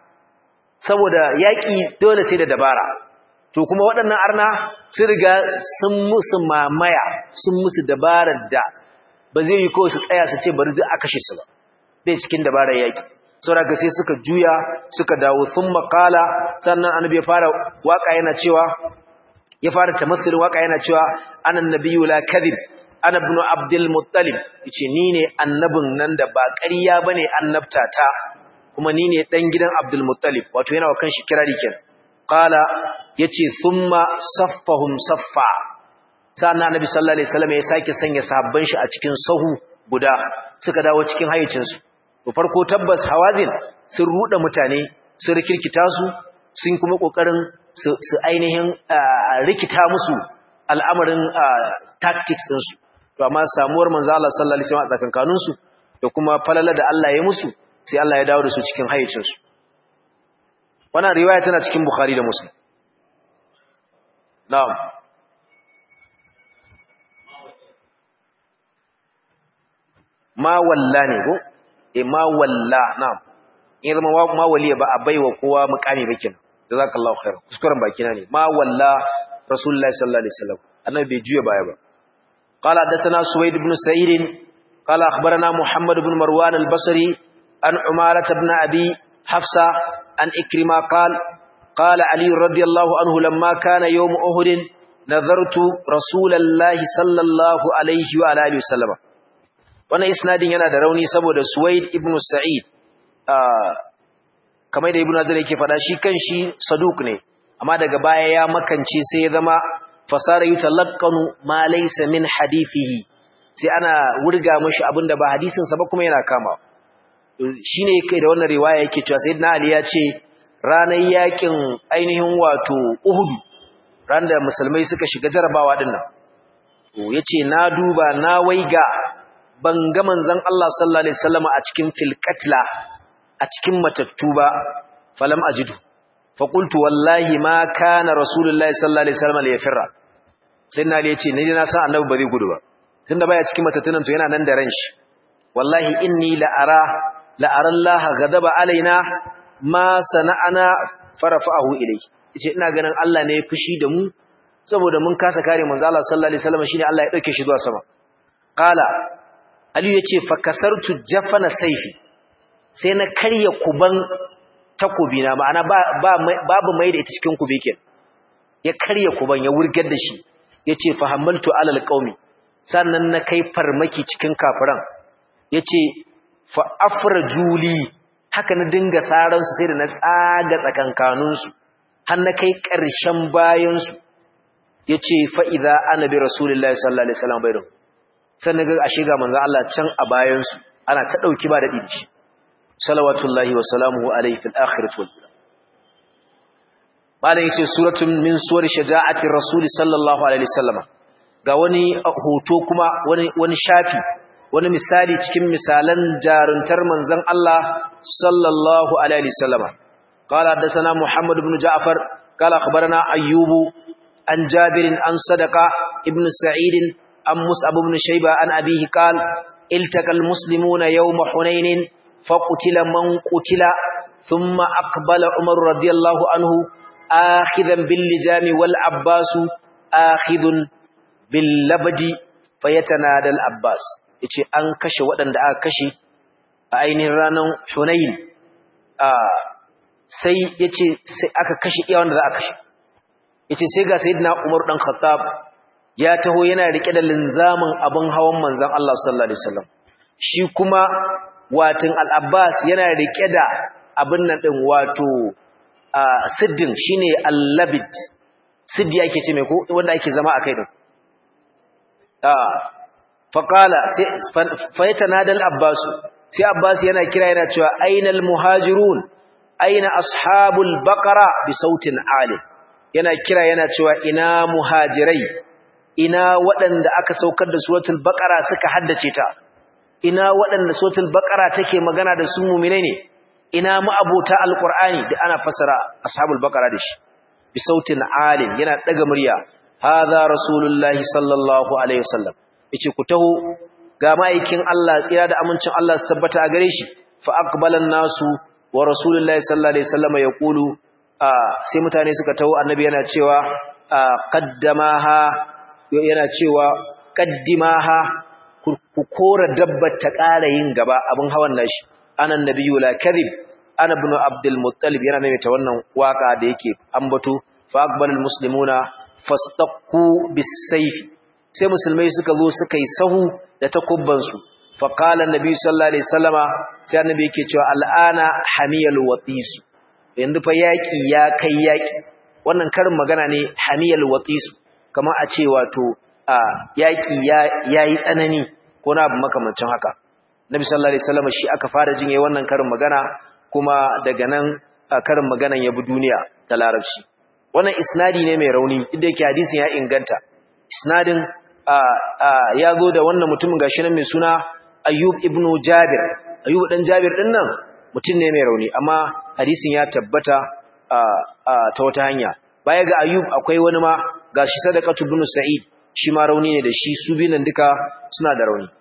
saboda yaƙi dole sai da dabara to kuma waɗannan arna sun riga sun musu mamaya sun musu dabarar da ba zai yi kawai su tsaya su ce bari a kashe su ba bai cikin dabarar yaƙi saboda sai suka juya suka dawo sun makala sannan annabi ya fara waka yana cewa ya fara tamassulin waka yana cewa anan nabiyyu la kadhib ana ibn abdul muttalib yace ni ne annabin nan da ba ƙarya bane annabtata kuma ni ne dan gidan abdul muttalib wato yana wa kanshi kirari kenan qala yace thumma saffahum saffa sannan annabi sallallahu alaihi wasallam ya sake sanya sahabban shi a cikin sahu guda suka dawo cikin hayyacin su to farko tabbas hawazin sun ruda mutane sun rikirkita su sun kuma kokarin su ainihin rikita musu al'amarin tactics din su to amma samuwar manzo Allah sallallahu alaihi wasallam a tsakankanin su da kuma falala da Allah ya musu sai Allah ya dawo da su cikin hayyacin su wannan riwaya tana cikin bukhari da muslim na'am ma walla ne ko e ma walla na'am in zama ma waliya ba a baiwa kowa mukami ba kin jazakallahu khair kuskuren baki na ne ma walla rasulullahi sallallahu alaihi wasallam annabi bai juya baya ba qala hadathana suwaid ibn sa'id qala akhbarana muhammad ibn marwan al-basri an umarat ibn abi hafsa an ikrima qala qala ali radiyallahu anhu lamma kana yawm uhud nadartu rasulullahi sallallahu alaihi wa alihi wasallam wannan isnadin yana da rauni saboda Suwaid ibn Sa'id kamar da Ibn Azar yake faɗa shi kanshi saduk ne amma daga baya ya makance sai ya zama fasara yutalaqqanu ma laysa min hadithihi sai ana wurga mishi abinda ba hadisin sa ba kuma yana kama shine kai da wannan riwaya yake cewa sayyidina Ali ya ce ranar yakin ainihin wato Uhud ran da musulmai suka shiga jarabawa dinnan to yace na duba na waiga ban ga manzon Allah sallallahu alaihi wasallam a cikin filqatla a cikin matattu ba falam ajidu fa qultu wallahi ma kana rasulullahi sallallahu alaihi wasallam ya firra sai na yace ni na san annabi ba zai gudu ba tunda baya cikin matattunan to yana nan da ran shi wallahi inni la ara la ara Allah ghadaba alaina ma sana'ana farafa'ahu ilayhi yace ina ganin Allah ne ya fushi da mu saboda mun kasa kare manzo Allah sallallahu alaihi wasallam shine Allah ya dauke shi zuwa sama qala Aliyu ya ce, Fakasartu jafana saifi, sai na karya kuban takobina, ma'ana babu mai da ita cikin kubikin, ya karya kuban ya wurgar da shi, ya ce, Fahammaltu alal ƙaumi, sannan na kai farmaki cikin kafiran, ya ce, Fa'afra juli, haka na dinga saransu sai da na tsaga tsakankaninsu, har na kai ƙarshen bayansu, ya ce, Fa'iza ana bi Rasulullah sallallahu Alaihi Wasallam bai sannan ga ashe ga manzon Allah can a bayan su ana ta dauki ba da dinci salawatullahi wa salamuhu alayhi fil akhirati wal ula malan yace suratun min suwar shaja'ati rasul sallallahu alaihi wasallam ga wani hoto kuma wani wani shafi wani misali cikin misalan jaruntar manzon Allah sallallahu alaihi wasallam qala hadathana muhammad ibn ja'far qala akhbarana ayyubu an jabirin an sadaqa ibn sa'id عن مصعب بن شيبة عن أبيه قال التقى المسلمون يوم حنين فقتل من قتل ثم أقبل عمر رضي الله عنه آخذا باللجام والعباس آخذ باللبد فيتنادى العباس yace an kashe waɗanda aka kashe a ainihin ranar Hunayn sai yace sai aka kashe iya wanda za a kashe yace sai ga sayyidina Umar dan Khattab ya taho yana rike da linzamin abin hawan manzon Allah sallallahu alaihi wasallam shi kuma watin al-Abbas yana rike da abin nan din wato siddin shine al-labid siddi ake ce mai ko wanda ake zama akai din ah faqala sai fayatanada al-Abbas sai Abbas yana kira yana cewa ainal muhajirun aina ashabul baqara bi sautin ali yana kira yana cewa ina muhajirai ina waɗanda aka saukar da suratul baqara suka haddace ta ina waɗanda suratul baqara take magana da su mu'minai ne ina ma'abota alqur'ani da ana fasara ashabul baqara da shi bi sautin alim yana daga murya hadha rasulullahi sallallahu alaihi wasallam yace ku taho ga ma'aikin Allah tsira da amincin Allah su tabbata a gare shi fa aqbalan nasu wa rasulullahi sallallahu alaihi wasallam yaqulu sai mutane suka taho annabi yana cewa qaddamaha yana cewa qaddimaha ku kora dabbar ta ƙara yin gaba abin hawan nashi anan nabiyyu la kadhib ana ibn abdul muttalib yana maimaita wannan waka da yake ambato fa aqbalul muslimuna fastaqu bis-sayf sai musulmai suka zo suka yi sahu da takubban su fa qala annabi sallallahu alaihi wasallama sai annabi yake cewa al'ana hamiyal watis yanzu fa yaki ya kai yaki wannan karin magana ne hamiyal watis kamar a ce wato yaki ya yayi tsanani ko na abu makamancin haka nabi sallallahu alaihi wasallama shi aka fara jin yayin wannan karin magana kuma daga nan karin maganan ya bi duniya ta larabci wannan isnadi ne mai rauni inda yake hadisin ya inganta isnadin ya zo da wannan mutumin gashi nan mai suna ayyub ibn jabir ayyub dan jabir din nan mutum ne mai rauni amma hadisin ya tabbata ta wata hanya baya ga Ayyub akwai wani ma gashi Sadaqatu ibn Sa'id shi ma rauni ne da shi su binan duka suna da rauni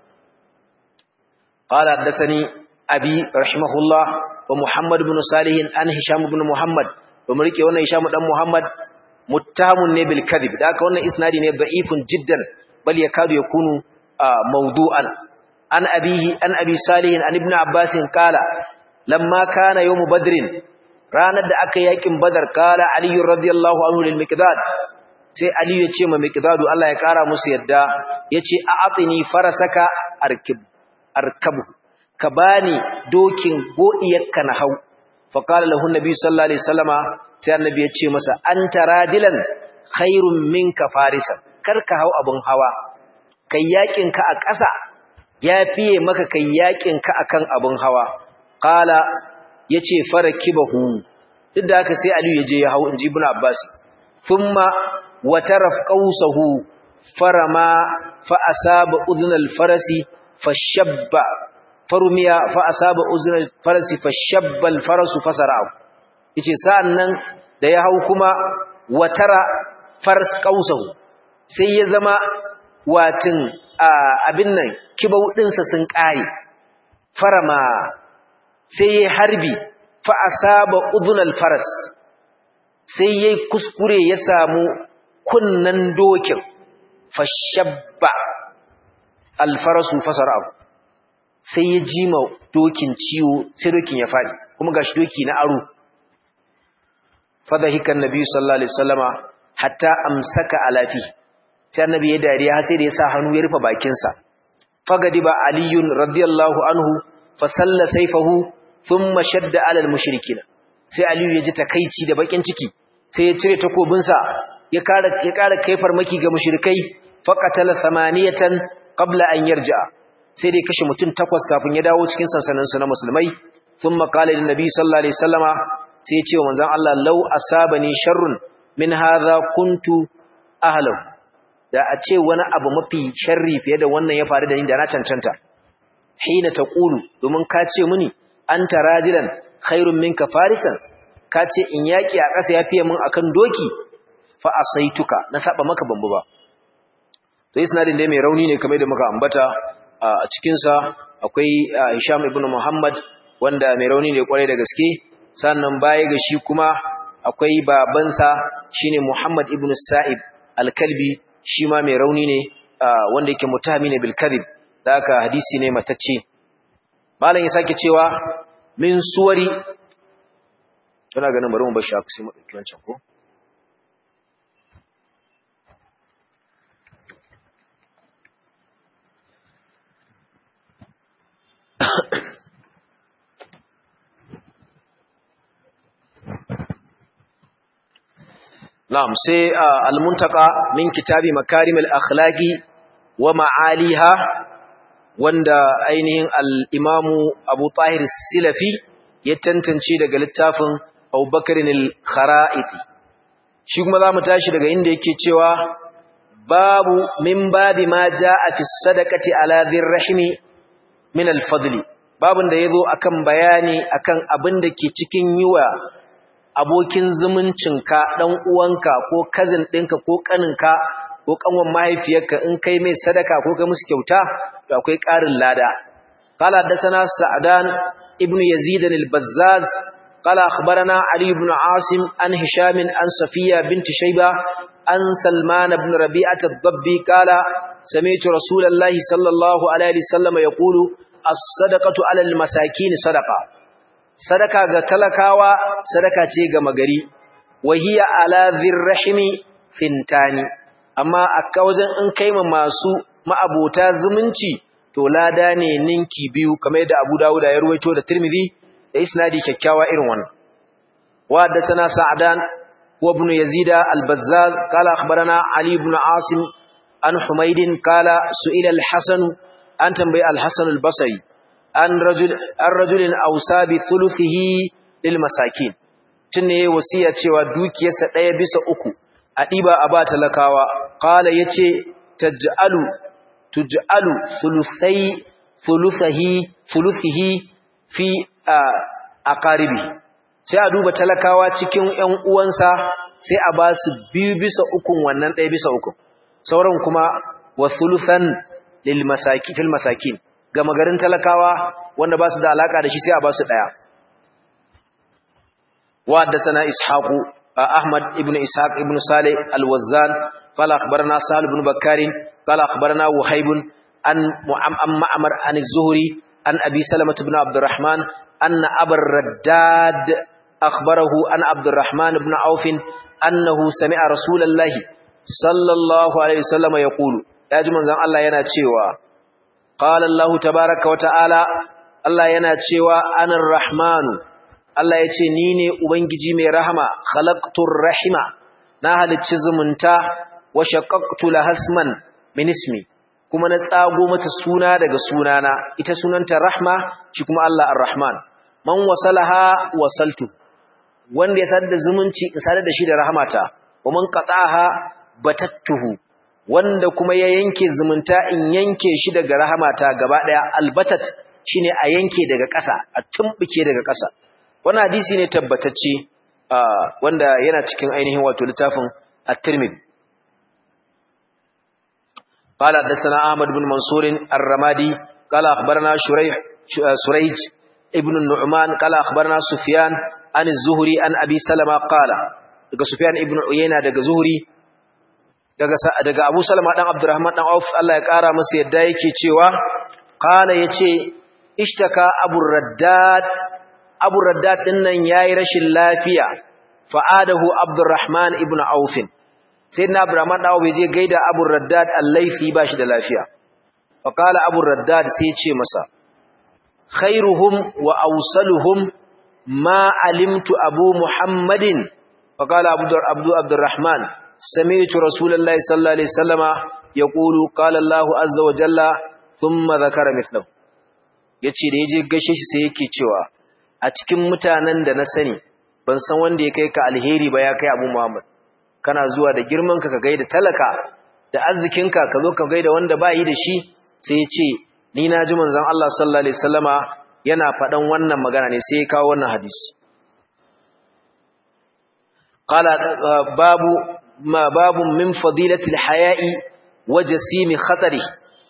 qala haddathani abi rahimahullah wa Muhammad ibn Salih an Hisham ibn Muhammad to mu rike wannan Hisham dan Muhammad muttahamun ne bil kadhib da haka wannan isnadi ne da'ifun jiddan bal yakadu yakunu mawdu'an an abihi an abi Salih an ibn Abbas qala lamma kana yawm badrin ranar da aka yakin badar kala aliyu radiyallahu anhu lil miqdad sai aliyu ya ce ma miqdadu Allah ya kara musu yadda yace a atini farasaka arkib arkabu ka bani dokin godiyarka na hau fa kala lahu nabi sallallahu alaihi wasallama sai annabi ya ce masa anta rajilan khairun minka farisa karka hau abun hawa kai yakin ka a ƙasa ya fiye maka kai yakin ka akan abun hawa qala yace farakibahu duk da haka sai Aliyu yaje ya hawo inji Ibn Abbas thumma wataraf qausahu farama fa asaba udhun al-farasi fashabba farumiya fa asaba udhun al-farasi fashabba al-farasu fasara'u yace sa'annan da ya hau kuma watara fars qausahu sai ya zama watin abin nan kibau dinsa sun kare farama sai ya harbi fa asaba udhunal faras sai yayi kuskure ya samu kunnan dokin fashabba alfarasu fasarahu sai ya jima dokin ciwo sai dokin ya fadi kuma gashi doki na aro fadhahikan nabi sallallahu alaihi wasallama hatta amsaka alafi sai annabi ya dariya sai da ya sa hannu ya rufe bakin sa fagadiba aliyun radiyallahu anhu fasalla sayfahu thumma shadda alal mushrikina sai aliyu ya ji takeici da bakin ciki sai ya cire takobinsa ya kara ya kara kai farmaki ga mushrikai faqatala thamaniyatan qabla an yarja sai dai kashe mutum takwas kafin ya dawo cikin sansanin su na musulmai thumma qala lin nabi sallallahu alaihi wasallama sai ya ce wa manzon Allah law asabani sharrun min hadha kuntu ahlahu da a ce wani abu mafi sharri fiye da wannan ya faru da ni da na cancanta hina taqulu domin ka ce muni anta rajilan khairun minka farisan ka ce in yaki a ƙasa ya fiye min akan doki fa asaituka na saba maka bambu ba to isnadin dai mai rauni ne kamar da muka ambata a cikin sa akwai Hisham ibn Muhammad wanda mai rauni ne kwarai da gaske sannan baya ga shi kuma akwai babansa shine Muhammad ibn Sa'ib al-Kalbi shi ma mai rauni ne wanda yake mutahami ne bil kadhib da haka hadisi ne matacce malam ya sake cewa min suwari tana ganin bari mu bar shi aka sai mu dauki wancan ko Na'am sai al-muntaka min kitabi makarimul akhlaqi wa ma'aliha wanda ainihin al-imamu Abu Tahir Silafi ya tantance daga littafin Abu Bakr al-Khara'iti shi kuma zamu tashi daga inda yake cewa babu min babi ma jaa fi sadaqati ala dhirrahimi min al-fadli babun da yazo akan bayani akan abin da ke cikin yiwa abokin zumuncinka ɗan uwanka ko kazin ɗinka ko ƙaninka ko ƙanwan mahaifiyarka in kai mai sadaka ko kai musu kyauta to akwai ƙarin lada qala hadathana sa'dan ibnu yazid al-bazzaz qala akhbarana ali ibn asim an hisham an safiya bint shayba an salman ibn rabi'ah ad-dabbi qala sami'tu rasulallahi sallallahu alaihi wasallam yaqulu as-sadaqatu 'ala al-masakin sadaqa sadaka ga talakawa sadaka ce ga magari wahiya ala dhirrahimi fintani amma a wajen in kai ma masu ma'abota zumunci to lada ne ninki biyu kamar da Abu Dawud ya ruwaito da Tirmidhi da isnadi kyakkyawa irin wannan wa da sana Sa'dan wa ibn Yazid al-Bazzaz qala akhbarana Ali ibn Asim an Humayd qala su'ila al-Hasan an tambayi al-Hasan al-Basri an rajul an rajulin ausa bi thuluthihi lil masakin tunne wasiya cewa dukiyarsa daya bisa uku a diba a ba talakawa qala yace taj'alu tuj'alu thuluthai thuluthihi thuluthihi fi aqaribi sai a duba talakawa cikin ƴan uwansa sai a ba su biyu bisa ukun wannan ɗaya bisa ukun sauran kuma wa thuluthan lil masaki fil masakin ga magarin talakawa wanda ba su da alaka da shi sai a ba su ɗaya wa haddathana ishaqu ahmad ibn ishaq ibn salih al-wazzan qala akhbarana sal ibn bakkar qala akhbarana wahib an mu'ammar an az-zuhri an abi salamah ibn abdurrahman anna abar raddad akhbarahu an abdurrahman ibn auf annahu sami'a rasulullahi sallallahu alaihi wasallam yaqulu yaji manzon Allah yana cewa qala Allah tabaaraka wa ta'ala Allah yana cewa anar rahmanu Allah yace ni ne ubangiji mai rahama khalaqtur rahima na halicci zumunta wa shaqqaqtu lahasman min ismi kuma na tsago mata suna daga sunana ita sunanta rahma shi kuma Allah ar-rahman man wasalaha wasaltu wanda ya sadda zumunci in sadar da shi da rahmata wa man qata'aha batattuhu wanda kuma ya yanke zumunta in yanke shi daga rahamata gaba daya albatat shine a yanke daga ƙasa a tumbuke daga ƙasa wannan hadisi ne tabbatacce wanda yana cikin ainihin wato littafin at-Tirmidhi قال حدثنا احمد بن منصور الرمادي قال اخبرنا شريح سريج ابن النعمان قال اخبرنا سفيان عن الزهري عن ابي سلمة قال daga Sufyan ibn Uyayna daga Zuhri daga daga Abu Salama dan Abdurrahman dan Auf Allah ya kara masa yadda yake cewa qala yace ishtaka Abu Raddad Abu Raddad din nan yayi rashin lafiya fa'adahu Abdurrahman ibn Auf sayyidina Abdurrahman dan Auf je gaida Abu Raddad al-Laythi bashi da lafiya fa qala Abu Raddad sai ya ce masa khairuhum wa awsaluhum ma alimtu Abu Muhammadin فقال عبد عبد عبد الرحمن سمعت رسول الله صلى الله عليه وسلم يقول قال الله عز وجل ثم ذكر مثله yace da yaje gashe shi sai yake cewa a cikin mutanen da na sani ban san wanda ya kai ka alheri ba ya kai Abu Muhammad kana zuwa da girman ka ka gaida talaka da arzikin ka ka zo ka gaida wanda ba yi da shi sai yace ni na ji manzon Allah sallallahu alaihi wasallama yana faɗan wannan magana ne sai ya kawo wannan hadisi قال باب ما باب من فضيلة الحياء وجسيم خطره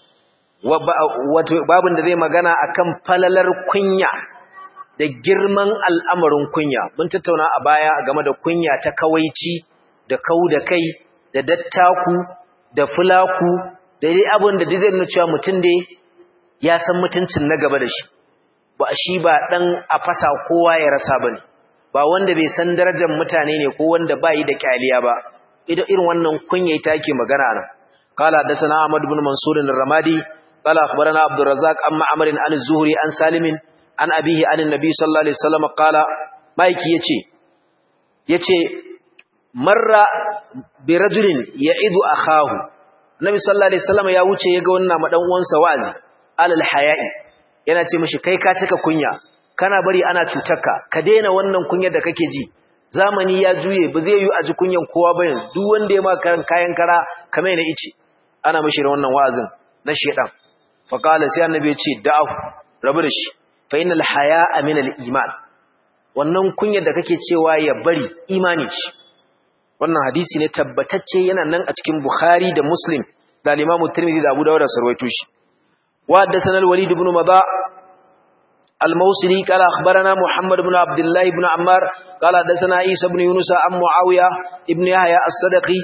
babin da zai magana akan falalar kunya da girman al'amarin kunya mun tattauna a baya game da kunya ta kawaici da kau da kai da dattaku da fulaku da dai abin da zai nuna cewa mutum da ya san mutuncin na gaba da shi ba shi ba dan a fasa kowa ya rasa bane ba wanda bai san darajar mutane ne ko wanda bai da kyaliya ba idan irin wannan kunya ita ke magana nan qala hadathana ahmad ibn mansur ar-ramadi qala akhbarana abdur razzaq amma amr an az-zuhri an salim an abihi an an-nabi sallallahu alaihi wasallam qala maiki yace yace marra bi rajulin ya'idu akahu nabi sallallahu alaihi wasallam ya wuce yaga wannan madan uwansa wa'azi alal haya'i yana ce mishi kai ka cika kunya kana bari ana cutarka ka daina wannan kunyar da kake ji zamani ya juye ba zai yi a ji kunyan kowa ba yanzu duk wanda ya maka kayan kara kamar na ice ana mishi da wannan wa'azin na shedan fa qala sai annabi ya ce da'ahu rabu da shi fa innal haya'a min al iman wannan kunyar da kake cewa ya bari imani ce wannan hadisi ne tabbatacce yana nan a cikin bukhari da muslim da al-imam tirmidhi da abu dawud da sarwaito shi wa haddathana al-walid ibn madha الموصلي قال أخبرنا محمد بن عبد الله بن عمار قال حدثنا عيسى بن يونس عن معاوية ابن يحيى الصدقي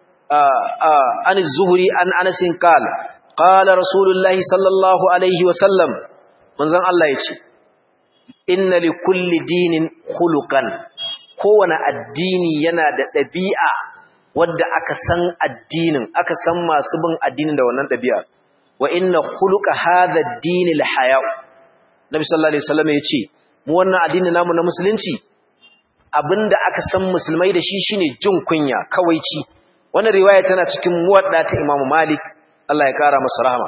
عن الزهري عن أنس قال قال رسول الله صلى الله عليه وسلم من زن الله يتي إن لكل دين خلقا kowane addini yana da ɗabi'a wadda aka san addinin aka san masu bin addinin da wannan ɗabi'a wa inna khuluqa hadha ad-din al-haya'u Nabi sallallahu alaihi wasallam ya ce mu wannan addini namu na musulunci abinda aka san musulmai da shi shine jin kunya kawaici wannan riwaya tana cikin muwadda ta Imam Malik Allah ya kara masa rahama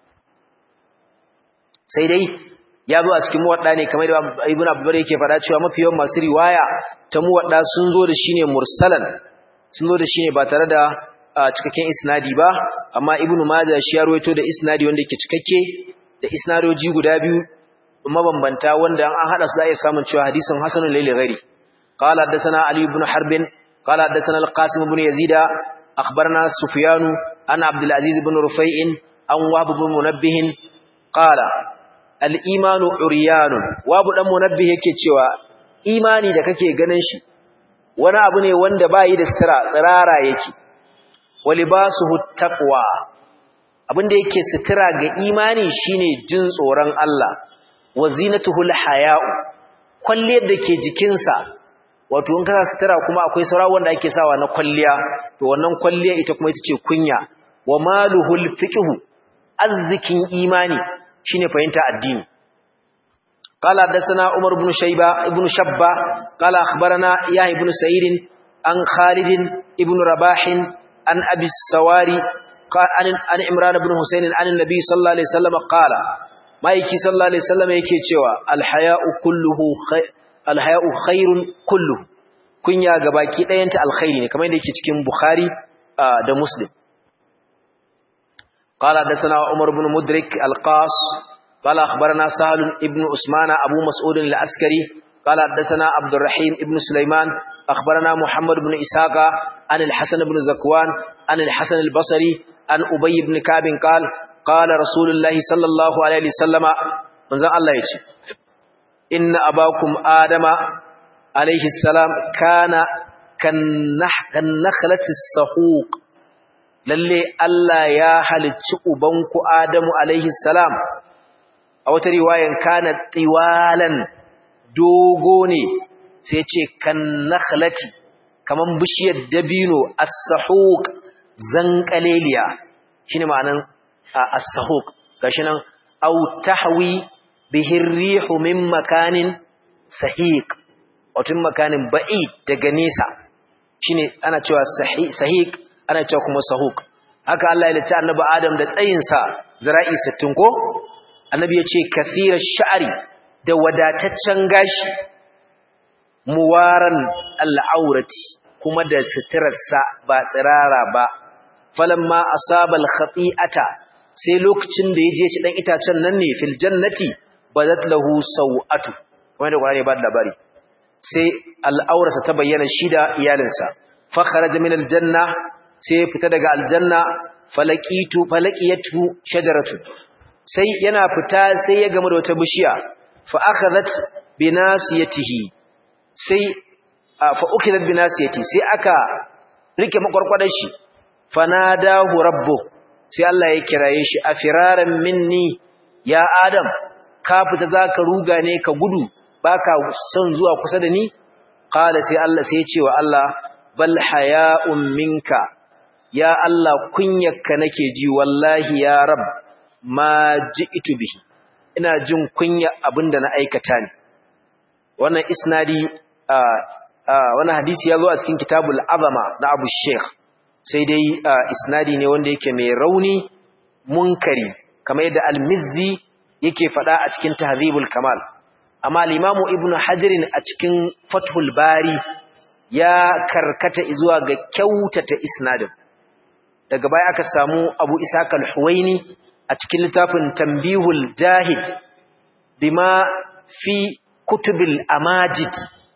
sai dai ya zo a cikin muwadda ne kamar da Ibn Abdullah yake faɗa cewa mafi yawan masu riwaya ta muwadda sun zo da shi ne mursalan sun zo da shi ne ba tare da cikakken isnadi ba amma Ibn Majah shi ya rawaito da isnadi wanda yake cikakke da isnadoji guda biyu mabambanta wanda an hada su za a iya samun cewa hadisin hasanun laili gari قال حدثنا علي بن حرب قال حدثنا القاسم بن يزيد أخبرنا سفيان عن عبد العزيز بن رفيع عن وهب بن منبه قال الإيمان عريان وهب بن منبه yake cewa imani da kake ganin shi wani abu ne wanda bayi da sira tsirara yake walibasuhu taqwa abinda yake sitira ga imani shine jin tsoron Allah wa zinatuhul haya'u kwalliyar da ke jikinsa wato in ka sitira kuma akwai saura wanda ake sawa na kwalliya to wannan kwalliya ita kuma ita ce kunya wa maluhul fiqhu azzikin imani shine fahimta addini قال حدثنا عمر بن شيبة ابن شبة قال أخبرنا يحيى بن سعيد عن خالد ابن رباح عن أبي السواري قال عن عمران بن حسين عن النبي صلى الله عليه وسلم قال ما يكي صلى الله عليه وسلم يكي cewa الحياء كله خير الحياء خير كله kunya gabaki ɗayanta alkhairi ne kamar yadda yake cikin Bukhari da Muslim قال حدثنا عمر بن مدرك القاص قال أخبرنا سهل ابن عثمان أبو مسعود العسكري قال حدثنا عبد الرحيم ابن سليمان أخبرنا محمد بن إسحاق عن الحسن بن زكوان عن الحسن البصري عن أبي بن كعب قال قال رسول الله صلى الله عليه وسلم من ذا الله يجي إن أباكم آدم عليه السلام كان كالنخلة السحوق lalle Allah ya halicci ubanku Adamu alaihi salam a wata riwayan kana tiwalan dogo ne sai ce kan nakhlati kaman bishiyar dabino as-sahuq zanqaleliya shine ma'anan as-sahuq gashi nan aw tahwi bihi rihu min makanin sahiq wato makanin ba'id daga nesa shine ana cewa sahiq ana cewa kuma sahuk haka Allah ya lita annabi Adam da tsayinsa zira'i 60 ko annabi ya ce kathira sha'ri da wadataccen gashi muwaran al'aurati kuma da suturarsa ba tsirara ba falamma asaba al-khati'ata sai lokacin da yaje ci dan itacen nan ne fil jannati badat lahu sawatu kuma da Qur'ani ba da labari sai al'aurarsa ta bayyana shi da iyalinsa fa kharaja min al-janna sai ya fita daga aljanna falaqitu falaqiyatu shajaratu sai yana fita sai ya gamu da wata bishiya fa akhadhat binasiyatihi sai fa ukidat binasiyati sai aka rike makwarkwadar shi fanadahu rabbu sai Allah ya kiraye shi afiraran minni ya adam ka fita zaka ruga ne ka gudu baka son zuwa kusa da ni qala sai Allah sai ya ce wa Allah bal haya'un minka ya Allah kunyarka nake ji wallahi ya rab ma ji'tu bihi ina jin kunya abinda na aikata ne wannan isnadi wannan hadisi ya zo a cikin kitabul azama na Abu Sheikh sai dai isnadi ne wanda yake mai rauni munkari kamar yadda al-Mizzi yake faɗa a cikin Tahdhibul Kamal amma al-Imam Ibn Hajar a cikin Fathul Bari ya karkata zuwa ga kyautata isnadin daga baya aka samu Abu Ishaq al-Huwaini a cikin littafin Tanbihul Jahid bima fi kutubil amajid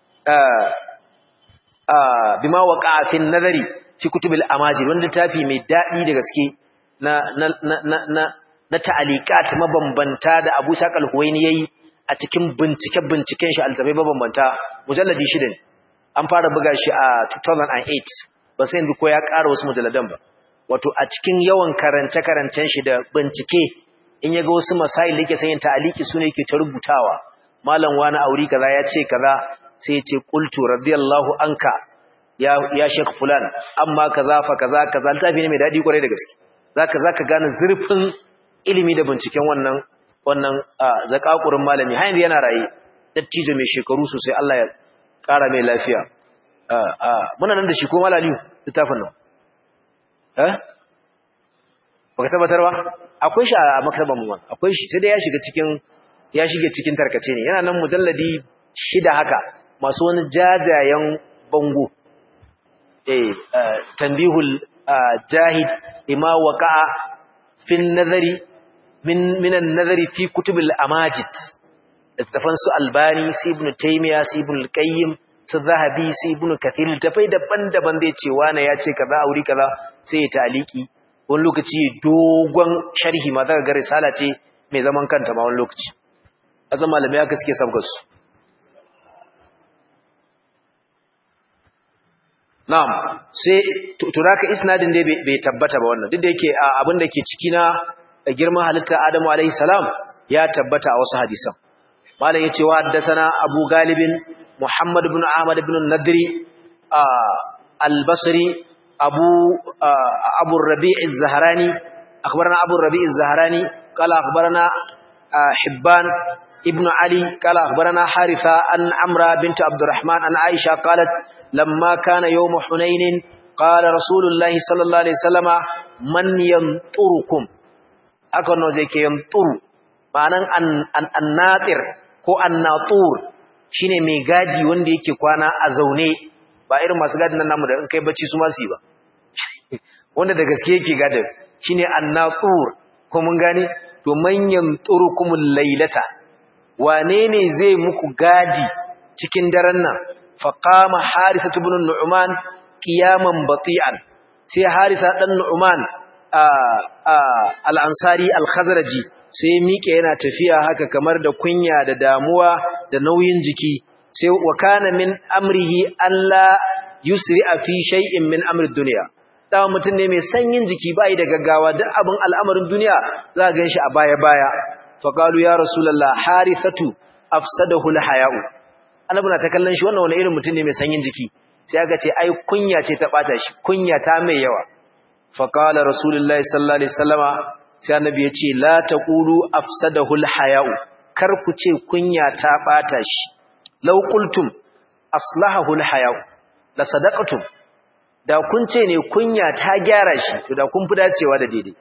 bima waqa'a fi nazari fi kutubil amajid wanda littafi mai dadi da gaske na na na na na ta'aliqat mabambanta da Abu Ishaq al-Huwaini yayi a cikin bincike binciken shi alzabai mabambanta mujalladi shida ne an fara buga shi a 2008 ba sai yanzu ko ya ƙara wasu mujalladan ba wato a cikin yawan karance-karancen shi da bincike in ya ga wasu masail da yake sayin ta'aliki su ne yake ta rubutawa malam wani auri kaza ya ce kaza sai ya ce qultu radiyallahu anka ya ya sheikh fulan amma kaza fa kaza kaza littafi ne mai dadi kwarai da gaske zaka zaka gane zurfin ilimi da binciken wannan wannan zakakurin malami har yanzu yana raye dattijo mai shekaru sosai Allah ya kara mai lafiya muna nan da shi ko malaliyu littafin nan eh baka tabbatar ba akwai shi a maktaban mu akwai shi sai dai ya shiga cikin ya shige cikin tarkace ne yana nan mujalladi shida haka masu wani jajayen bango eh tanbihul jahid ima waqa'a fin nazari min min an-nazari fi kutubil amajid littafan su albani si ibn taymiya si ibn al-qayyim su zahabi su ibnu kathir tafai daban-daban zai ce wani ya ce kaza auri kaza sai ya taliki wani lokaci dogon sharhi ma zaka ga risala ce mai zaman kanta ma wani lokaci azan malamai haka suke sabgar su na'am sai turaka isnadin dai bai tabbata ba wannan duk da yake abin da ke ciki na girman halitta Adamu alaihi salam ya tabbata a wasu hadisan malam yace wa haddathana Abu Galibin Muhammad ibn Ahmad ibn Nadri al-Basri Abu Abu Rabi' az-Zahrani akhbarana Abu Rabi' az-Zahrani qala akhbarana Hibban ابن علي قال أخبرنا حارثة أن عمرة بنت عبد الرحمن أن عائشة قالت لما كان يوم حنين قال رسول الله صلى الله عليه وسلم من ينطركم أكون ذلك ينطر معنى الناطر ko annatur shine mai gadi wanda yake kwana a zaune ba irin masu gadin nan namu da in kai bacci su ma su ba wanda da gaske yake gadin shine annatur ko mun gane to manyan turukumul lailata wane ne zai muku gadi cikin daren nan faqama harisa ibn nu'man qiyaman bati'an sai harisa dan nu'man al-ansari al-khazraji sai miƙe yana tafiya haka kamar da kunya da damuwa da nauyin jiki sai wa kana min amrihi alla yusri'a fi shay'in min amri dunya dawa mutum ne mai sanyin jiki bai da gaggawa duk abin al'amarin duniya za ga shi a baya baya faƙalu ya rasulallah harithatu afsadahu alhaya'u annabi na ta kallon shi wannan wani irin mutum ne mai sanyin jiki sai aka ce ai kunya ce ta bata shi kunya ta mai yawa faqala rasulullahi sallallahu alaihi wasallama sai annabi ya ce la taqulu afsadahu alhaya'u kar ku ce kunya ta bata shi law qultum aslahahu alhaya'u la sadaqatum da kun ce ne kunya ta gyara shi to da kun fi dacewa da daidai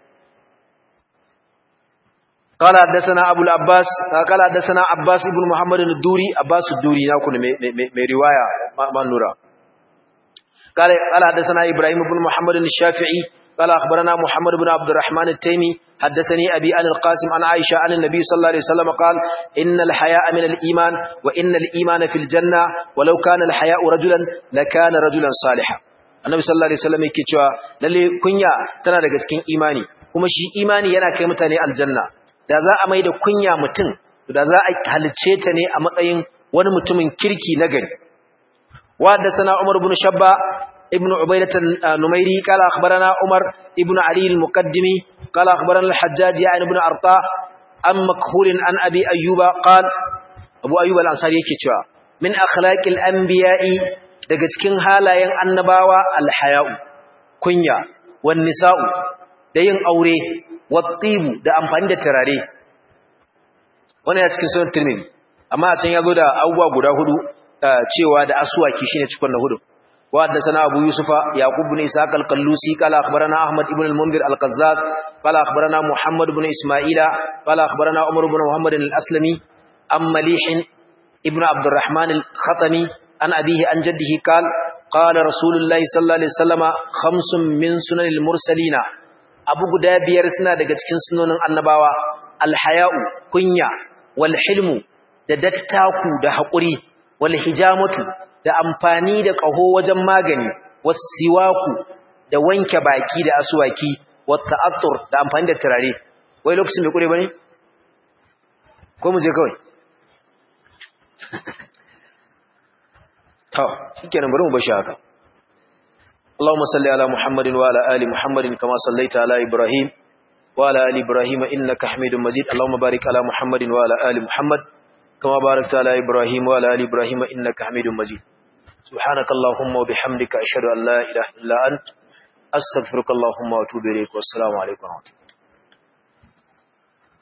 قال حدثنا ابو العباس قال حدثنا عباس ابن محمد الدوري عباس الدوري ناكو مي روايه ما نورا قال قال حدثنا ابراهيم بن محمد الشافعي قال اخبرنا محمد بن عبد الرحمن التيمي حدثني ابي عن القاسم عن عائشه عن النبي صلى الله عليه وسلم قال ان الحياء من الايمان وان الايمان في الجنه ولو كان الحياء رجلا لكان رجلا صالحا annabi sallallahu alaihi wasallam yake cewa lalle kunya tana daga cikin imani kuma shi imani yana kai mutane aljanna da za a mai da kunya mutum da za a halicce ta ne a matsayin wani mutumin kirki na gari wadda sana umar ibn shabba ibn ubaidat numairi kala akhbarana umar ibn ali al-muqaddimi kala akhbarana al-hajjaj ya ibn arta an makhul an abi ayyuba qala abu ayyuba al-ansari yake cewa min akhlaqil anbiya'i daga cikin halayen annabawa al-haya'u kunya wan nisa'u da yin aure wattibu da amfani da turare wannan ya cikin sunan tirmidhi amma a can yazo da abubuwa guda hudu cewa da aswaki shine cikon na hudu wa haddathana abu yusufa yaqub ibn ishaq al-qallusi qala akhbarana ahmad ibn al-munzir al-qazzaz qala akhbarana muhammad ibn isma'ila qala akhbarana umar ibn muhammad al-aslami am malih ibn abd الرحمن al-khatami an abihi an jaddihi qala qala rasulullahi sallallahu alaihi wasallama khamsun min sunanil mursalina abu guda biyar suna daga cikin sunonin annabawa alhaya'u kunya wal hilmu da dattaku da haƙuri wal hijamatu da amfani da ƙaho wajen magani was siwaku da wanke baki da aswaki wat ta'attur da amfani da turare wai lokacin bai kure bane ko mu je kawai to shikenan bari mu bashi haka اللهم صل على محمد وعلى آل محمد كما صليت على إبراهيم وعلى آل إبراهيم إنك حميد مجيد اللهم بارك على محمد وعلى آل محمد كما باركت على إبراهيم وعلى آل إبراهيم إنك حميد مجيد سبحانك اللهم وبحمدك أشهد أن لا إله إلا أنت أستغفرك اللهم وأتوب إليك والسلام عليكم ورحمة الله